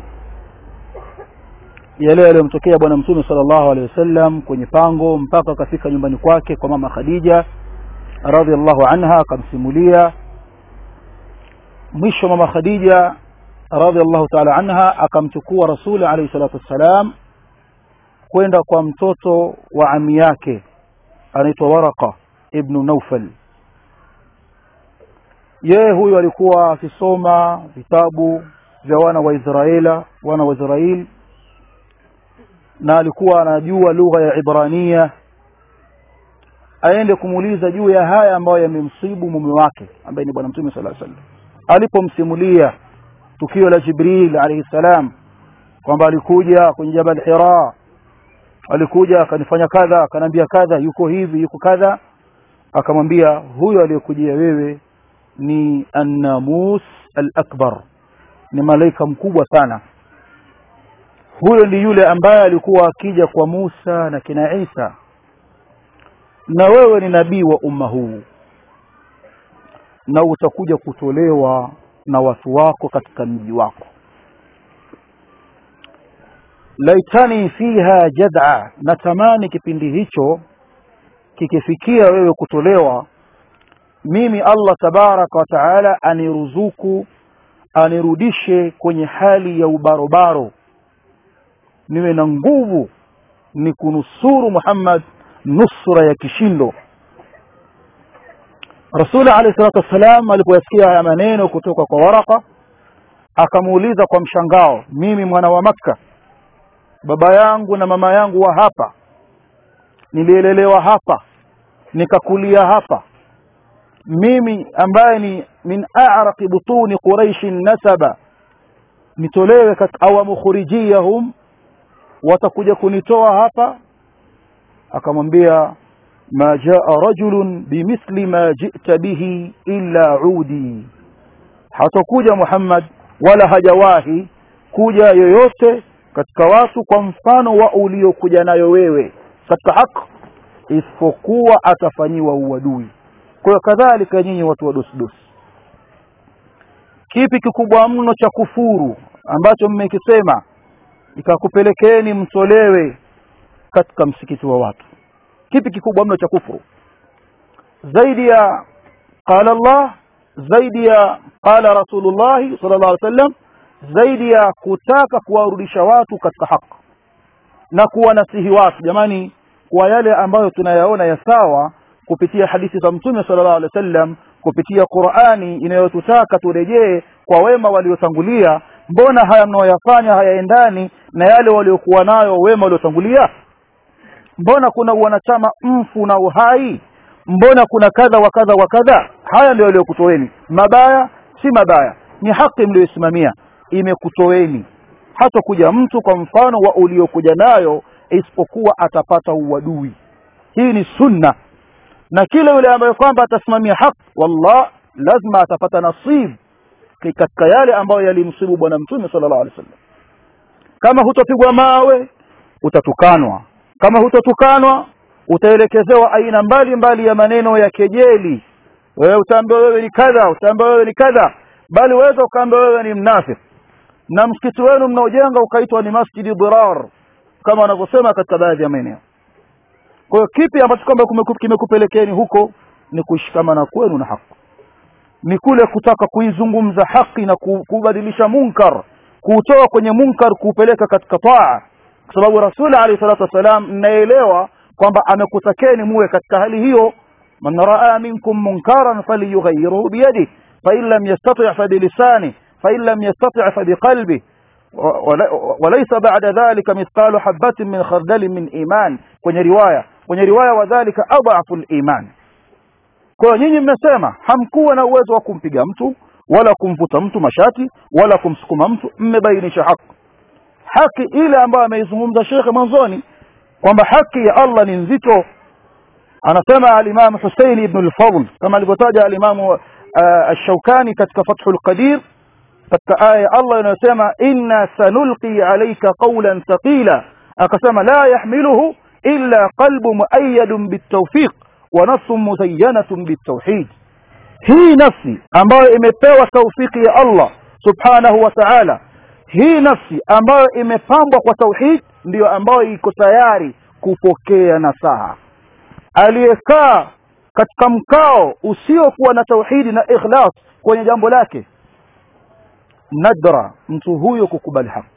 yale yaliyomtokea bwana mtume sallallahu alaihi wasallam kwenye pango mpaka akafika nyumbani kwake kwa mama khadija radhiallahu anha akamsimulia mwisho mama khadija radhiallahu taala anha akamchukua rasuli alayhi salatu wassalam kwenda kwa mtoto wa ami yake anaitwa waraka ibnu naufal yeye huyu alikuwa akisoma vitabu vya wana wa Israela wana wa Israeli na alikuwa anajua lugha ya Ibrania aende kumuuliza juu ya haya ambayo yamemsibu mume wake ambaye ni bwana mtume sallallahu alaihi wasallam alipomsimulia tukio la Jibril alayhi salam kwamba alikuja kwenye Jabal Hira alikuja akanifanya kadha akanambia kadha yuko hivi yuko kadha akamwambia huyo aliyekujia wewe ni annamus al-akbar ni malaika mkubwa sana huyo ndi yule ambaye alikuwa akija kwa Musa na kina Isa na wewe ni nabii wa umma huu na utakuja kutolewa na watu wako katika mji wako laitani fiha jad'a natamani kipindi hicho kikifikia wewe kutolewa mimi Allah tabaraka wa taala aniruzuku anirudishe kwenye hali ya ubarobaro niwe na nguvu ni kunusuru Muhammad nusra ya kishindo Rasul alayhi salatu wassalam alipoyasikia haya maneno kutoka kwa Waraka akamuuliza kwa mshangao mimi mwana wa Makka baba yangu na mama yangu wa hapa nilielelewa hapa nikakulia hapa mimi ambaye ni min a'raqi butuni quraish nasaba nitolewe au mukhrijiyahum watakuja kunitoa hapa akamwambia ma jaa rajulun bimithli ma ji'ta bihi illa udi hatakuja Muhammad wala hajawahi kuja yoyote katika watu kwa mfano wa uliokuja nayo wewe katika haki isipokuwa atafanyiwa uadui kwa hiyo kadhalika nyinyi watu wa dosdosi kipi kikubwa mno cha kufuru ambacho mmekisema ikakupelekeni mtolewe katika msikiti wa watu kipi kikubwa mno cha kufuru zaidi ya qala Allah zaidi ya qala Rasulullah sallallahu alaihi wasallam zaidi ya kutaka kuwarudisha watu katika haki na kuwanasihi watu jamani kwa yale ambayo tunayaona ya sawa kupitia hadithi za mtume sallallahu alaihi wasallam kupitia Qur'ani inayotutaka turejee kwa wema waliotangulia mbona haya mnaoyafanya hayaendani na yale waliokuwa nayo wema waliotangulia mbona kuna wanachama mfu na uhai mbona kuna kadha wa kadha wa kadha haya ndio yaliyokutoweni mabaya si mabaya ni haki mlioisimamia imekutoweni hata kuja mtu kwa mfano wa uliokuja nayo isipokuwa atapata uadui hii ni sunna na kile yule ambaye kwamba atasimamia haki wallah lazima atapata nasib katika yale ambayo yalimsibu bwana mtume sallallahu alaihi wasallam kama hutopigwa mawe utatukanwa kama hutotukanwa utaelekezewa aina mbali mbali ya maneno ya kejeli wewe utaambiwa wewe ni kadha utaambiwa wewe ni kadha bali waweza ukaambiwa wewe ni mnafiki na msikiti wenu mnaojenga ukaitwa ni masjidi dirar kama wanavyosema katika baadhi ya maeneo kwa hiyo kipi ambacho kwamba kimekupelekeni huko ni kushikamana kwenu na haki ni kule kutaka kuizungumza haki na kubadilisha munkar kuutoa kwenye munkar kuupeleka katika taa kwa sababu rasul alayhi salatu wasalam mnaelewa kwamba amekutakeni muwe katika hali hiyo man raa minkum munkaran falyughayyirhu biyadihi fa in lam yastati' fa bilisani fa in lam yastati' fa biqalbihi وليس بعد ذلك مثقال حبة من خردل من إيمان kwenye riwaya kwenye riwaya wadhalika adhafu al-iman kwa nyinyi mnasema hamkuwa na uwezo wa kumpiga mtu wala kumvuta mtu mashati wala kumsukuma mtu mmebainisha haki haki ile ambayo ameizungumza shekhe mwanzoni kwamba haki ya Allah ni nzito anasema al-Imam Hussein ibn al-Fadl kama alivyotaja al-Imam ash-Shawkani katika Fathul Qadir katika aya Allah inayosema inna sanulqi alayka qawlan thaqila akasema la yahmiluhu illa qalbu muayyadun bitawfiq wa nafsun muzayyanatun bitawhid hii nafsi ambayo imepewa taufiki ya Allah subhanahu wa ta'ala hii nafsi ambayo imepambwa kwa tauhid ndiyo ambayo iko tayari kupokea nasaha aliyekaa katika mkao usiokuwa na tauhidi na ikhlas kwenye jambo lake nadra mtu huyo kukubali haki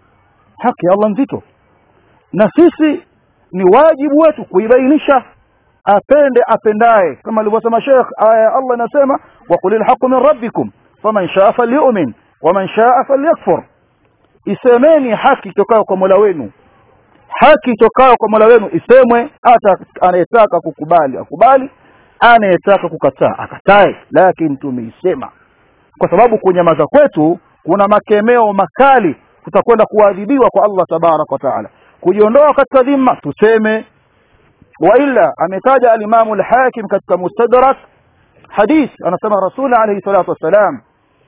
haki ya Allah nzito na sisi ni wajibu wetu kuibainisha apende apendaye kama alivyosema Sheikh aya ya Allah inasema wa qulil haqqu min rabbikum faman shaa falyu'min waman shaa falyakfur isemeni haki tokayo kwa Mola wenu haki tokayo kwa Mola wenu isemwe hata anayetaka kukubali akubali anayetaka kukataa akatae lakini tumeisema kwa sababu kunyamaza kwetu kuna makemeo makali tutakwenda kuadhibiwa kwa Allah tabarak wa taala kujiondoa katika dhima tuseme waila ametaja alimamu al-hakim katika mustadrak hadith anasema rasul alayhi salatu wassalam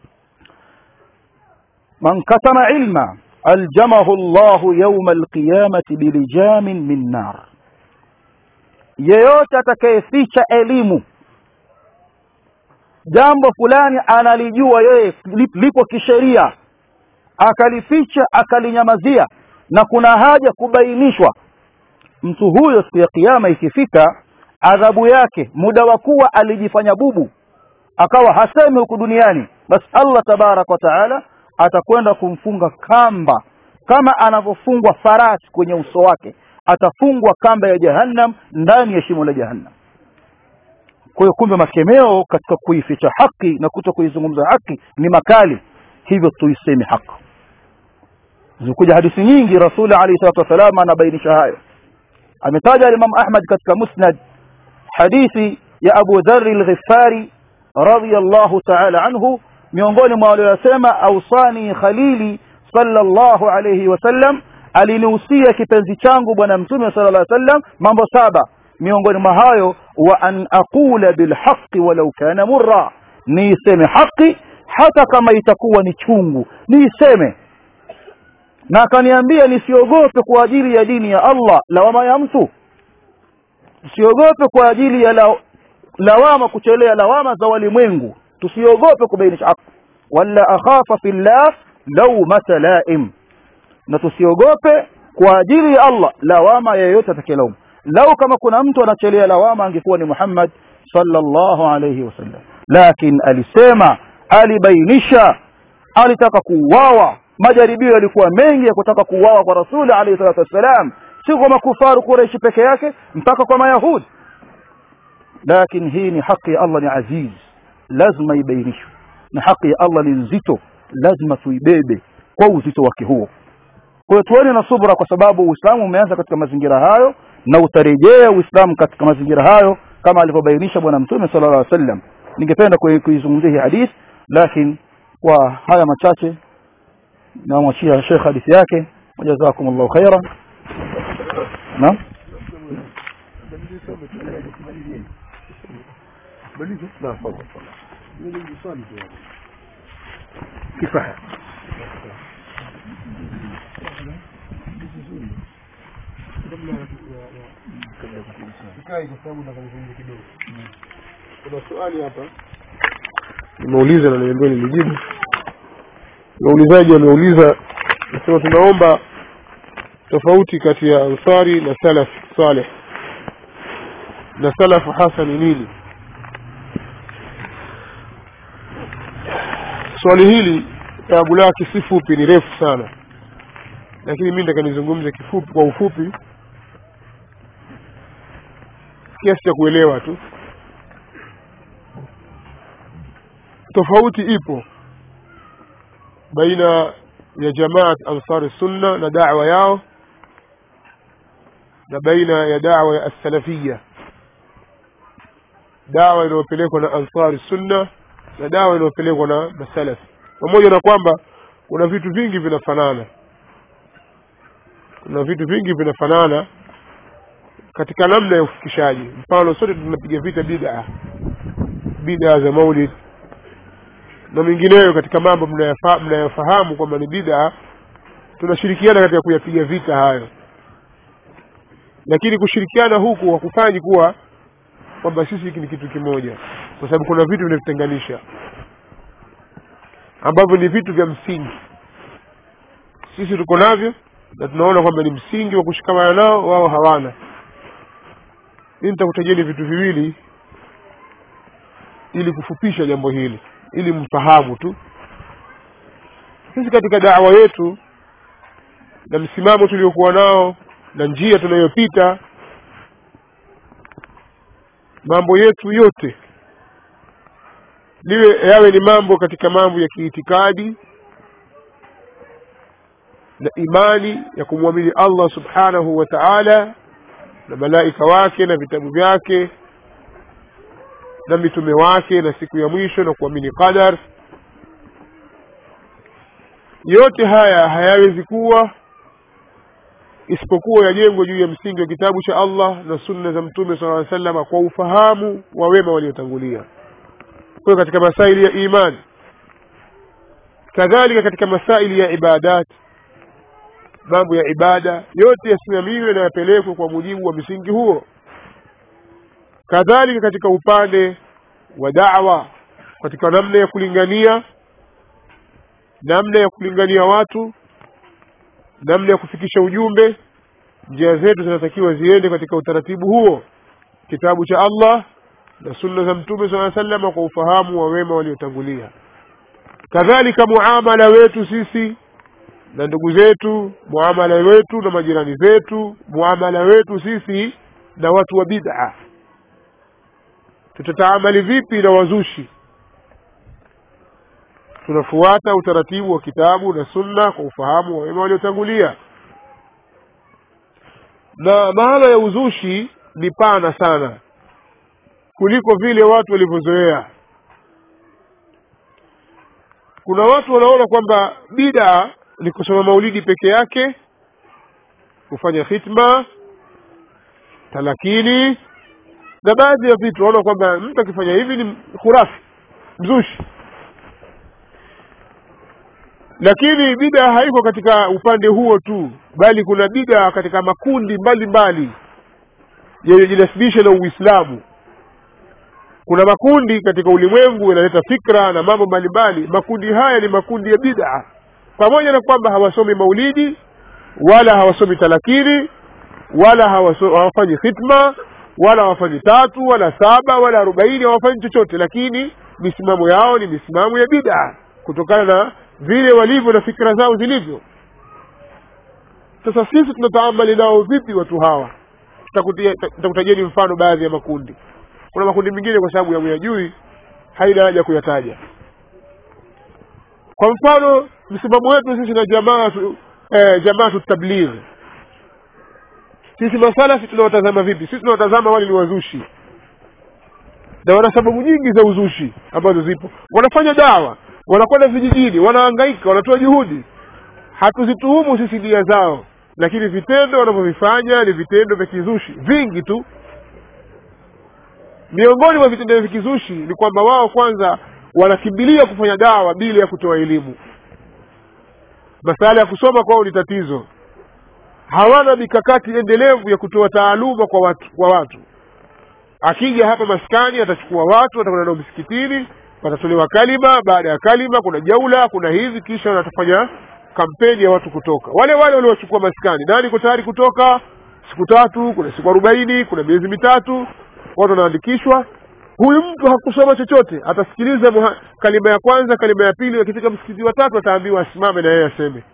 man katama ilma aljamahu Allahu yawma alqiyamati bilijamin min nar yeyote atakayeficha elimu jambo fulani analijua yeye lipo kisheria akalificha akalinyamazia na kuna haja kubainishwa mtu huyo siku ya kiyama ikifika adhabu yake muda wa kuwa alijifanya bubu akawa hasemi huku duniani basi Allah tabarak wa taala atakwenda kumfunga kamba kama anavyofungwa farasi kwenye uso wake atafungwa kamba ya jahannam ndani ya shimo la jahannam kwa hiyo kumbe makemeo katika kuificha haki na kuto kuizungumza haki ni makali hivyo tuiseme haki zikuja hadithi nyingi rasuli alayhi salatu wasalam anabainisha hayo ametaja Imam Ahmad katika Musnad hadithi ya Abu Dharr al-Ghifari radiyallahu ta'ala anhu miongoni mwa waliyosema ausani khalili sallallahu alayhi wasallam alinihusia kipenzi changu bwana mtume sallallahu alayhi wasallam mambo saba miongoni mwa hayo wa an aqula bilhaqqi walau kana murra niiseme haki hata kama itakuwa ni chungu niiseme na akaniambia nisiogope kwa ajili ya dini ya Allah lawama ya mtu usiogope kwa ajili ya la, lawama kuchelea lawama za walimwengu tusiogope kubainisha haki wala akhafa fillah lawmata laim na tusiogope kwa ajili ya Allah lawama yeyote atakayelaumu lau kama kuna mtu anachelea lawama angekuwa ni Muhammad sallallahu alayhi wasallam lakini alisema alibainisha alitaka kuuawa majaribio yalikuwa mengi ya kutaka kuuawa kwa rasuli alayhi salatu wassalam si kwa makufaru Quraishi peke yake mpaka kwa mayahudi lakini hii ni haki ya Allah ni aziz lazima ibainishwe na haki ya Allah ni nzito lazima tuibebe kwa uzito wake huo kwa hiyo tuone na subra kwa sababu Uislamu umeanza katika mazingira hayo na utarejea Uislamu katika mazingira hayo kama alivyobainisha bwana mtume sallallahu alaihi wasallam ningependa kuizungumzia hii hadith lakini kwa haya machache namwachia Sheikh hadithi yake wajazakumullahu khaira naam kifaa kuna swali hapa nimeuliza na niambiwa nilijibu waulizaji wameuliza nasema tunaomba tofauti kati ya ansari na salaf saleh na salafu hasa ni nini swali hili jawabu lake si fupi ni refu sana lakini mi nataka nizungumze kifupi kwa ufupi kiasi cha kuelewa tu tofauti ipo baina ya jamaat ansari sunna na da'wa yao na baina ya da'wa ya as-salafiyya dawa inayopelekwa na ansari sunna na dawa inayopelekwa na masalaf pamoja na kwamba kuna vitu vingi vinafanana kuna vitu vingi vinafanana katika namna ya ufikishaji mfano sote tunapiga vita bid'a bid'a za maulid na mengineyo katika mambo mnayafa- mnayofahamu kwamba ni bid'a tunashirikiana katika kuyapiga vita hayo lakini kushirikiana huku hakufanyi kuwa kwamba sisi hiki ni kitu kimoja kwa sababu kuna vitu vinavitenganisha ambavyo ni vitu vya msingi sisi tuko navyo na tunaona kwamba ni msingi wa kushikamana nao wao hawana mimi nitakutajeni vitu viwili ili kufupisha jambo hili ili mfahamu tu sisi katika dawa yetu na msimamo tuliokuwa nao na njia tunayopita mambo yetu yote liwe yawe ni mambo katika mambo ya kiitikadi na imani ya kumwamini allah subhanahu wa taala na malaika wake na vitabu vyake na mitume wake na siku ya mwisho na kuamini qadar yote haya hayawezi kuwa isipokuwa yajengwe juu ya msingi wa kitabu cha allah na sunna za mtume sala salama kwa ufahamu wa wema waliotangulia kwayo katika masaili ya imani kadhalika katika masaili ya ibadat mambo ya ibada yote yasimamiwe na yapelekwe kwa mujibu wa msingi huo kadhalika katika upande wa dawa katika namna ya kulingania namna ya kulingania watu namna ya kufikisha ujumbe njia zetu zinatakiwa ziende katika utaratibu huo kitabu cha allah na sunna za mtume saa salama kwa ufahamu wa wema waliotangulia kadhalika muamala wetu sisi na ndugu zetu muamala wetu na majirani zetu muamala wetu sisi na watu wa bid'a tutataamali vipi na wazushi tunafuata utaratibu wa kitabu na sunna kwa ufahamu wa wema waliotangulia na mahala ya uzushi ni pana sana kuliko vile watu walivyozoea kuna watu wanaona kwamba bida ni kusoma maulidi peke yake kufanya khitma talakini na baadhi ya vitu wanaona kwamba mtu akifanya hivi ni khurafi mzushi lakini bida haiko katika upande huo tu bali kuna bida katika makundi mbalimbali yanayojinasibisha na uislamu kuna makundi katika ulimwengu yanaleta fikra na mambo mbalimbali makundi haya ni makundi ya bid'a pamoja na kwamba hawasomi maulidi wala hawasomi talakini wala hawaso- hawafanyi khitma wala hawafanyi tatu wala saba wala arobaini hawafanyi chochote lakini misimamo yao ni misimamo ya bid'a kutokana na vile walivyo na fikra zao zilivyo sasa sisi tunataamali nao vipi watu hawa Tutakutia- tutakutajieni mfano baadhi ya makundi kuna makundi mengine kwa sababu yamuyajui haina haja kuyataja kwa mfano msimamo wetu sisi na jamaa tu, eh, jamaa tutabligh sisi masalafi tunawatazama vipi sisi tunawatazama wale ni wazushi na wana sababu nyingi za uzushi ambazo zipo wanafanya dawa wanakwenda vijijini wanahangaika wanatoa juhudi hatuzituhumu sisi nia zao lakini vitendo wanavyovifanya ni vitendo vya kizushi vingi tu miongoni mwa vitendo vya kizushi ni kwamba wao kwanza wanakimbilia kufanya dawa bila ya kutoa elimu masala ya kusoma kwao ni tatizo hawana mikakati endelevu ya kutoa taaluma kwa watu, kwa watu akija hapa maskani atachukua watu atakwenda nao msikitini watatolewa kalima baada ya kalima kuna jaula kuna hivi kisha watafanya kampeni ya watu kutoka wale wale waliochukua maskani nani iko tayari kutoka siku tatu kuna siku arobaini kuna miezi mitatu watu wanaandikishwa huyu mtu hakusoma chochote atasikiliza muha, kalima ya kwanza kalima ya pili akifika msikiti wa tatu ataambiwa asimame na yeye aseme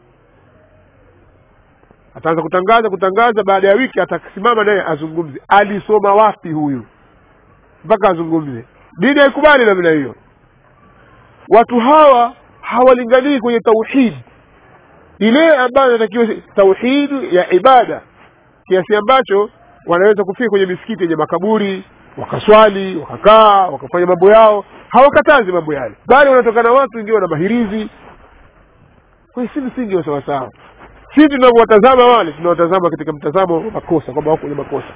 ataanza kutangaza kutangaza baada ya wiki atasimama naye azungumze alisoma wapi huyu mpaka azungumze dini haikubali namna hiyo watu hawa hawalinganii kwenye tauhid ile ambayo inatakiwa tauhid ya ibada kiasi ambacho wanaweza kufika kwenye misikiti yenye makaburi wakaswali wakakaa wakafanya mambo yao hawakatazi mambo yale bali wanatokana watu wengine wana mahirizi kwa hiyo si msingi wa sawasawa sisi tunavyowatazama wale tunawatazama katika mtazamo wa makosa kwamba wako kwenye makosa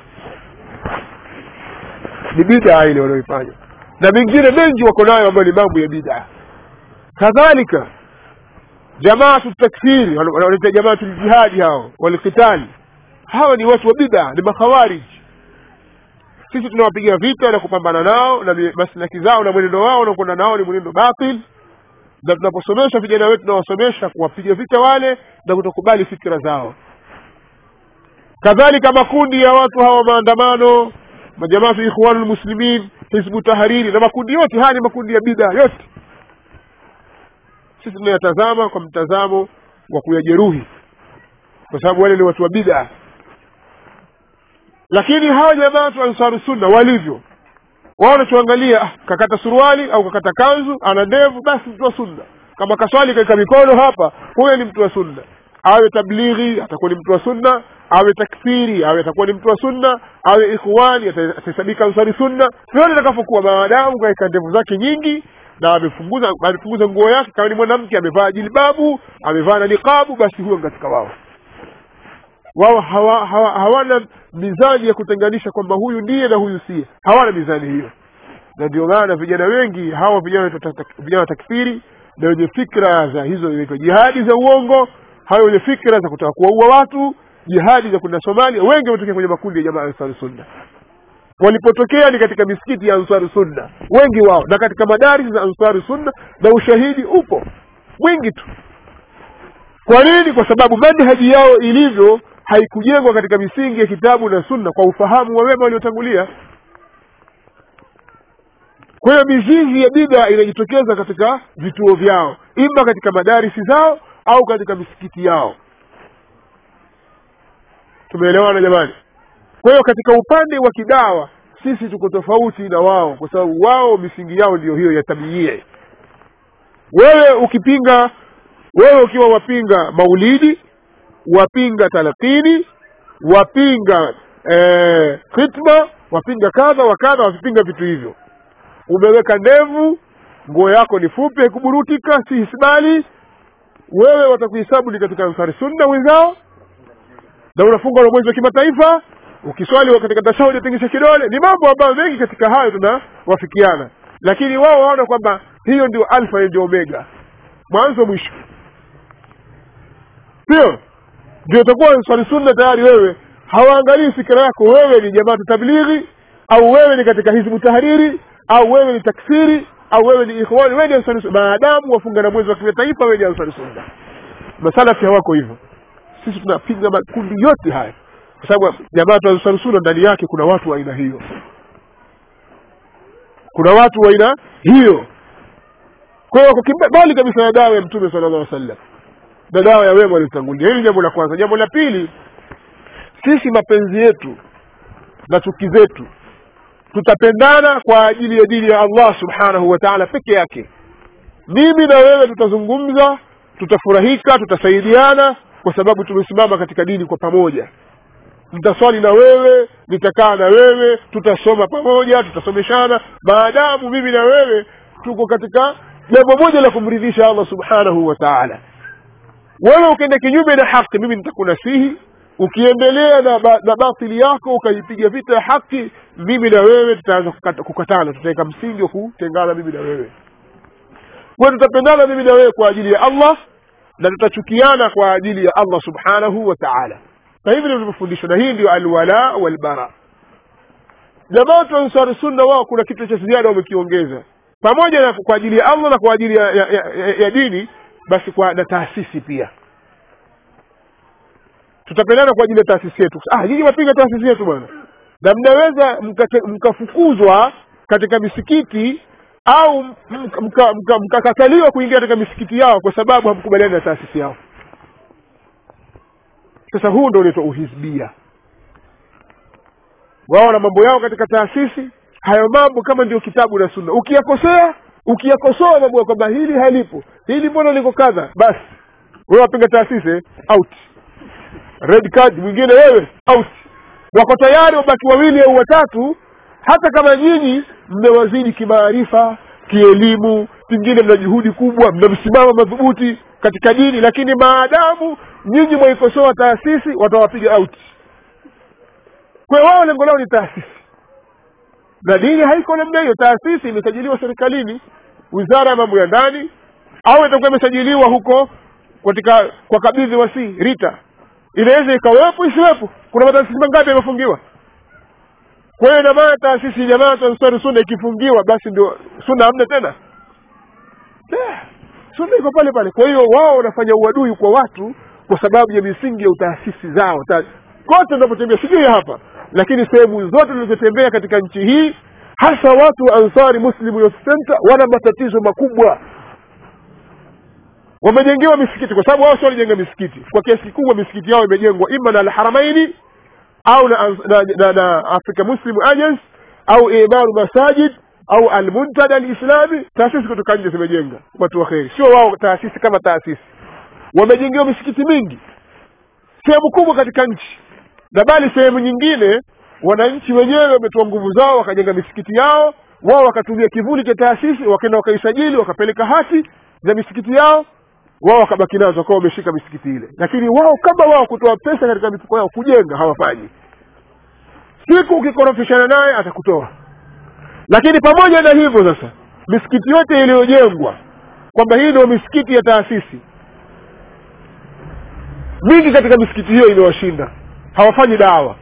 ni bidaa ile wanaoifanya na mengine mengi wako nayo ambayo ni mambo ya bidaa kadhalika jamaatu takfiri wanaita jamaatu ljihadi hao walkitali hawa ni watu wa bidaa ni makhawarij sisi tunawapiga vita na kupambana nao na mi- maslaki zao na mwenendo wao unakwenda nao ni mwenendo batil na tunaposomesha vijana wetu tunawasomesha kuwapiga vita wale na kutokubali fikira zao kadhalika makundi ya watu hawa maandamano majamaatu ikhwanu lmuslimin hizbu tahariri na makundi yote haya ni makundi ya bida yote sisi tunayatazama kwa mtazamo wa kuyajeruhi kwa sababu wale ni watu wa bida lakini hawa jamaatu ansaru sunna walivyo wao wanachoangalia ah, kakata suruali au kakata kanzu ana ndevu basi mtu wa sunna kama kaswali kaeka mikono hapa huyo ni mtu wa sunna awe tablighi atakuwa ni mtu wa sunna awe takfiri awe atakuwa ni mtu wa sunna awe ikhwani ata- atahesabika ansari sunna vyote atakapokuwa maadamu kaeka ndevu zake nyingi na amefunguza amefunguza nguo yake kama ni mwanamke amevaa jilbabu amevaa na niqabu basi huyo ni katika wao wao hawa, hawa, hawana mizani ya kutenganisha kwamba huyu ndiye na huyu siye hawana mizani hiyo na ndio maana vijana wengi hawa vijana wa ta- ta- vijana wa takfiri na wenye fikra za hizo inaitwa jihadi za uongo hawa wenye fikra za kutaka kuwaua watu jihadi za kwenda somalia wengi wametokea kwenye makundi ya jamaa ya ansari sunna walipotokea ni katika misikiti ya ansari sunna wengi wao na katika madaris za ansari sunna na ushahidi upo mwingi tu kwa nini kwa sababu manhaji yao ilivyo haikujengwa katika misingi ya kitabu na sunna kwa ufahamu wa wema waliotangulia kwa hiyo mizizi ya bidha inajitokeza katika vituo vyao ima katika madarisi zao au katika misikiti yao tumeelewana jamani kwa hiyo katika upande wa kidawa sisi tuko tofauti na wao kwa sababu wao misingi yao ndiyo hiyo ya tabiie wewe ukipinga wewe ukiwa wapinga maulidi wapinga talakini wapinga eh, khitma wapinga kadha wa kadha wapinga vitu hivyo umeweka ndevu nguo yako ni fupi haikuburutika si hisbali wewe watakuhesabu ni katika ansari sunna wenzao na unafunga na mwezi wa kimataifa ukiswali katika tashahudi atingisha kidole ni mambo ambayo mengi katika hayo tunawafikiana lakini wao waona kwamba hiyo ndio alfa hiyo ndio omega mwanzo mwisho sio ndio utakuwa swali sunna tayari wewe hawaangalii fikira yako wewe ni jamaatu tablighi au wewe ni katika hizbu tahariri au wewe ni taksiri au wewe ni ikhwani wewe ni ansari sunna maadamu wafunga na mwezi wa kimataifa wewe ni ansari sunna masalafi hawako hivyo sisi tunapinga makundi yote haya kwa sababu jamaatu ansari sunna ndani yake kuna watu wa aina hiyo kuna watu wa aina hiyo kwa hiyo wako mbali kabisa na dawa ya mtume sallallahu alaihi wasallam na dawa ya wema waliotangulia hili jambo la kwanza jambo la pili sisi mapenzi yetu na chuki zetu tutapendana kwa ajili ya dini ya allah subhanahu wa taala peke yake mimi na wewe tutazungumza tutafurahika tutasaidiana kwa sababu tumesimama katika dini kwa pamoja nitaswali na wewe nitakaa na wewe tutasoma pamoja tutasomeshana maadamu mimi na wewe tuko katika jambo moja la kumridhisha allah subhanahu wa taala wewe ukienda kinyume na haki mimi nitakunasihi ukiendelea na, ba, na batili yako ukaipiga vita ya haki mimi na wewe tutaanza kukata, kukatana tutaweka msingi wa kutengana mimi na wewe kwa tutapendana mimi na wewe kwa ajili ya allah na tutachukiana kwa ajili ya allah subhanahu wa taala na hivi nilivyofundishwa na hii ndio alwala walbara jamaatu ansari sunna wao kuna kitu cha ziada wamekiongeza pamoja na kwa ajili ya allah na kwa ajili ya, ya, ya, ya, ya dini basi kwa na taasisi pia tutapendana kwa ajili ya taasisi yetu ah nyinyi wapinga taasisi yetu bwana na mnaweza mkafukuzwa mka katika misikiti au mkakataliwa mka, mka, mka kuingia katika misikiti yao kwa sababu hamkubaliani na taasisi yao sasa huu ndo unaitwa uhizbia wao na mambo yao katika taasisi hayo mambo kama ndio kitabu na sunna ukiyakosea ukiyakosoa mambo ya kwamba hili halipo hili mbona liko kadha basi wewe wapinga taasisi out red card mwingine wewe out wako tayari wabaki wawili au watatu hata kama nyinyi mmewazidi kimaarifa kielimu pengine mna juhudi kubwa mna msimamo madhubuti katika dini lakini maadamu nyinyi mwaikosoa taasisi watawapiga out kwa wao lengo lao ni taasisi na dini haiko namna hiyo taasisi imesajiliwa serikalini wizara ya mambo ya ndani au itakuwa imesajiliwa huko katika kwa kabidhi wasi rita inaweza ikawepo isiwepo kuna mataasisi mangapi yamefungiwa kwa hiyo ina maana taasisi jamaa ansari sunna ikifungiwa basi ndio sunna hamna tena sunna iko pale pale kwa hiyo wao wanafanya uadui kwa watu kwa sababu ya misingi ya utaasisi zao Ta, kote unapotembea sijui hapa lakini sehemu zote zilizotembea katika nchi hii hasa watu wa ansari muslim youth center wana matatizo makubwa wamejengewa misikiti kwa sababu wao sio walijenga misikiti kwa kiasi kikubwa misikiti yao imejengwa ima na alharamaini au na, na, na, na africa muslim agents au imaru masajid au almuntada alislami taasisi kutoka nje zimejenga watu wa kheri sio wao taasisi kama taasisi wamejengewa misikiti mingi sehemu kubwa katika nchi na bali sehemu nyingine wananchi wenyewe wametoa nguvu zao wakajenga misikiti yao wao wakatumia kivuli cha taasisi wakaenda wakaisajili wakapeleka hati za misikiti yao wao wakabaki nazo wakawa wameshika misikiti ile lakini wao kama wao kutoa pesa katika mifuko yao kujenga hawafanyi siku ukikorofishana naye atakutoa lakini pamoja na hivyo sasa misikiti yote iliyojengwa kwamba hii ndio misikiti ya taasisi mingi katika misikiti hiyo imewashinda hawafanyi dawa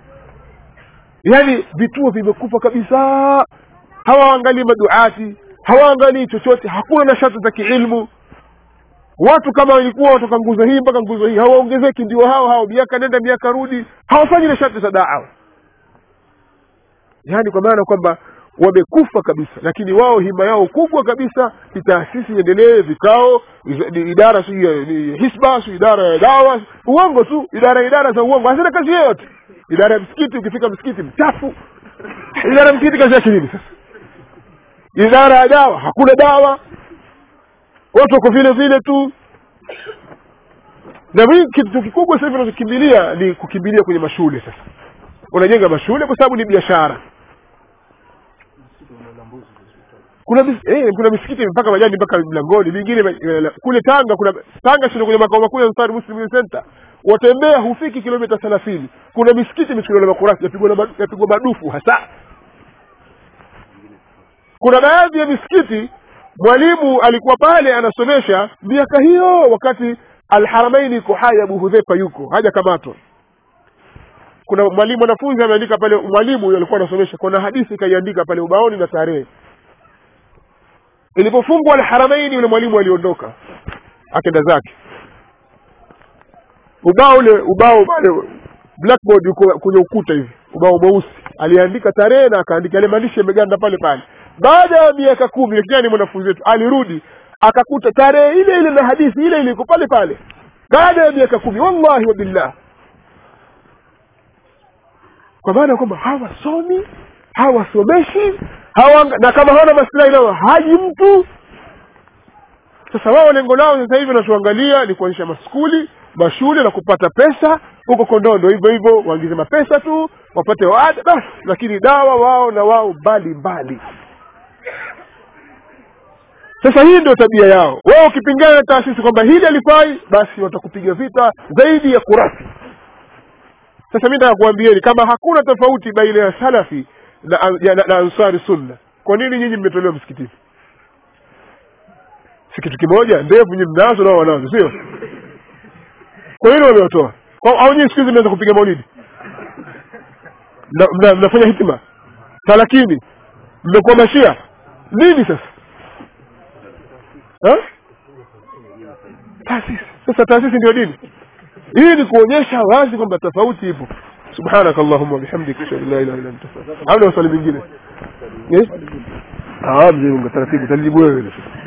yaani vituo vimekufa kabisa hawaangalii maduati hawaangalii chochote hakuna nashati za kiilmu watu kama walikuwa watoka nguzo hii mpaka nguzo hii hawaongezeki ndio hao hao miaka nenda miaka rudi hawafanyi nashati za dawa yaani kwa maana kwamba wamekufa kabisa lakini wao hima yao kubwa kabisa ni taasisi iendelee vikao iz- ni idara si hisba si idara ya dawa uongo tu idara idara za uongo hazina kazi yoyote idara ya msikiti ukifika msikiti mchafu idara ya msikiti kazi yake nini sasa idara ya dawa hakuna dawa watu wako vile vile tu na mimi kitu kikubwa sasa hivi unachokimbilia ni kukimbilia kwenye mashule sasa unajenga mashule kwa sababu ni biashara kuna mis- eh, kuna misikiti mpaka majani mpaka mlangoni mingine eh, kule tanga kuna tanga sio kwenye makao makuu ya Ansar Muslim Youth Center watembea hufiki kilomita thelathini kuna misikiti misikiti na makurasi yapigwa na ma- yapigwa madufu hasa kuna baadhi ya misikiti mwalimu alikuwa pale anasomesha miaka hiyo wakati alharamaini iko hai abu hudhefa yuko hajakamatwa kuna mwalimu mwanafunzi ameandika pale mwalimu huyo alikuwa anasomesha kuna hadithi ikaiandika pale ubaoni na tarehe ilipofungwa alharamaini yule mwalimu aliondoka akenda zake ubao ule ubao pale blackboard uko kwenye ukuta hivi ubao mweusi aliandika tarehe na akaandika yale maandishi yameganda pale pale baada ya miaka kumi kijana mwanafunzi wetu alirudi akakuta tarehe ile ile na hadithi ile ile iko pale pale baada ya miaka kumi wallahi wa billah kwa maana kwamba hawasomi hawasomeshi hawa na kama hawana maslahi nao haji mtu sasa wao lengo lao sasa hivi wanachoangalia ni kuonyesha maskuli mashule na kupata pesa huko kondondo hivyo hivyo waingize mapesa tu wapate waada basi lakini dawa wao na wao mbali mbali sasa hii ndio tabia yao wao ukipingana na taasisi kwamba hili alifai basi watakupiga vita zaidi ya kurasi sasa mi nataka kuambieni kama hakuna tofauti baina ya salafi na, ya, na, na ansari sunna kwa nini nyinyi mmetolewa msikitini si kitu kimoja ndevu nyinyi mnazo nao wanazo sio kwa nini wamewatoa Kwa- au nyinyi siku hizi mnaweza kupiga maulidi Mna- mna- mnafanya hitima talakini mmekuwa mashia nini sasa Ha? taasisi sasa taasisi ndio dini hii ni kuonyesha wazi kwamba tofauti ipo subhanaka allahumma bihamdika ashhadu an la ilaha illa anta astaghfiruka au na swali lingine eh ah mzee unga taratibu talijibu wewe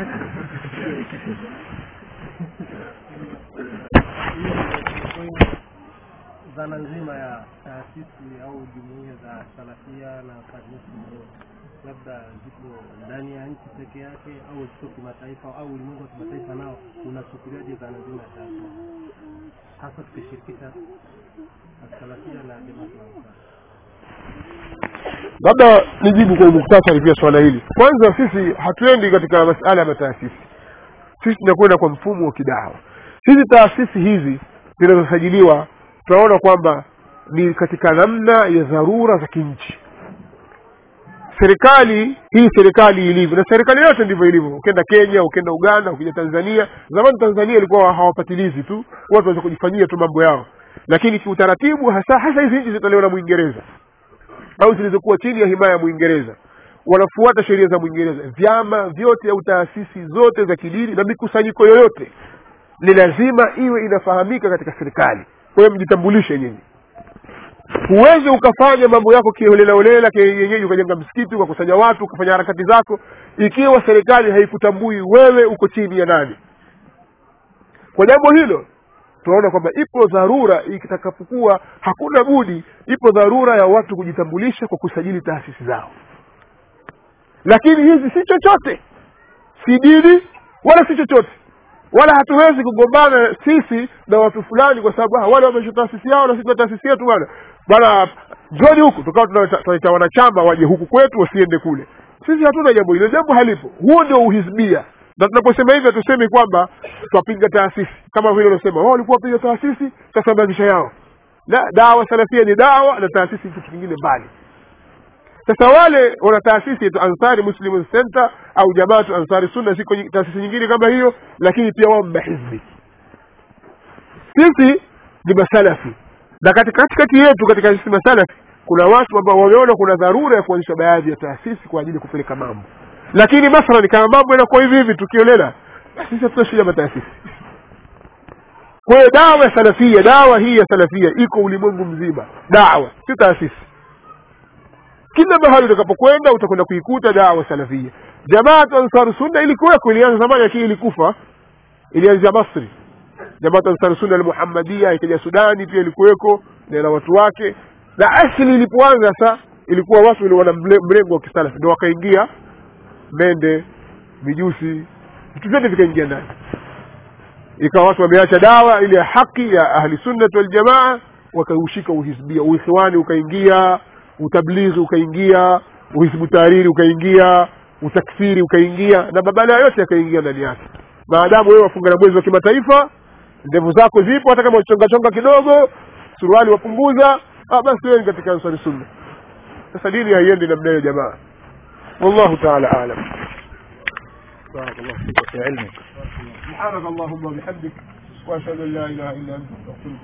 dhana nzima ya taasisi au jumuiya za salafia na kanisa labda zipo ndani ya nchi peke yake au zipo kimataifa au ulimwengu wa kimataifa nao unachukuliaje dhana nzima ya taasisi hasa tukishirikisha salafia na jamaa tunaokaa labda nijibu kwa muktasari pia swala hili kwanza sisi hatuendi katika masala ya mataasisi sisi tunakwenda kwa mfumo wa kidawa hizi taasisi hizi zinazosajiliwa tunaona kwamba ni katika namna ya dharura za kinchi serikali hii serikali ilivyo na serikali yote ndivyo ilivyo ukienda kenya ukienda uganda ukija tanzania zamani tanzania ilikuwa hawapatilizi tu watu waweza kujifanyia tu mambo yao lakini kiutaratibu hasa hasa hizi nchi zitolewa na mwingereza au zilizokuwa chini ya himaya ya mwingereza wanafuata sheria za mwingereza vyama vyote au taasisi zote za kidini na mikusanyiko yoyote ni lazima iwe inafahamika katika serikali kwa hiyo mjitambulishe nyinyi huwezi ukafanya mambo yako kiholelaholela kienyeji ukajenga msikiti ukakusanya watu ukafanya harakati zako ikiwa serikali haikutambui wewe uko chini ya nani kwa jambo hilo tunaona kwamba ipo dharura ikitakapokuwa hakuna budi ipo dharura ya watu kujitambulisha kwa kusajili taasisi zao lakini hizi si chochote si dini wala si chochote wala hatuwezi kugombana sisi na watu fulani kwa sababu ah, wale wameisha taasisi yao na sisi tuna taasisi yetu bwana bwana njoni huku tukawa tunaita tunaita wanachama waje huku kwetu wasiende kule sisi hatuna jambo hilo jambo halipo huo ndio uhisbia na tunaposema hivyo hatusemi kwamba twapinga taasisi kama vile unasema wao walikuwa wapiga taasisi sasa maisha yao la dawa salafia ni dawa na taasisi ni kitu kingine mbali sasa wale wana taasisi yetu ansari muslim center au jamaatu ansari sunna ziko nyi- taasisi nyingine kama hiyo lakini pia wao mahizbi sisi ni masalafi na katika- katikati yetu katika sisi masalafi kuna watu ambao wameona kuna dharura ya kuanzisha baadhi ya taasisi kwa ajili ya kupeleka mambo lakini mathalan kama mambo yanakuwa hivi hivi tukiolela sisi hatuna shida na taasisi kwa hiyo dawa ya salafia dawa hii ya salafia iko ulimwengu mzima dawa si taasisi kila mahali utakapokwenda utakwenda kuikuta dawa salafia jamaatu ansar sunna ilikuweko ilianza zamani lakini ilikufa ilianzia masri jamaatu ansar sunna almuhammadia ikaja sudani pia ilikuweko na na watu wake na asili ilipoanza sa ilikuwa watu wale wana mle- mrengo wa kisalafi ndo wakaingia mende mijusi vitu vyote vikaingia ndani ikawa watu wameacha dawa ile ya haki ya ahli sunnat waljamaa wakaushika uhisbia uikhwani ukaingia utablighi ukaingia uhisbu tahariri ukaingia utakfiri ukaingia na mabala yote yakaingia ndani yake maadamu wewe wafunga na mwezi wa kimataifa ndevu zako zipo hata kama uchongachonga kidogo suruali wapunguza ah, basi wewe ni katika ansari sunna sasa dini haiendi namna hiyo jamaa wallahu taala alam بارك الله فيك وفي علمك سبحانك اللهم وبحمدك واشهد ان لا اله الا انت استغفرك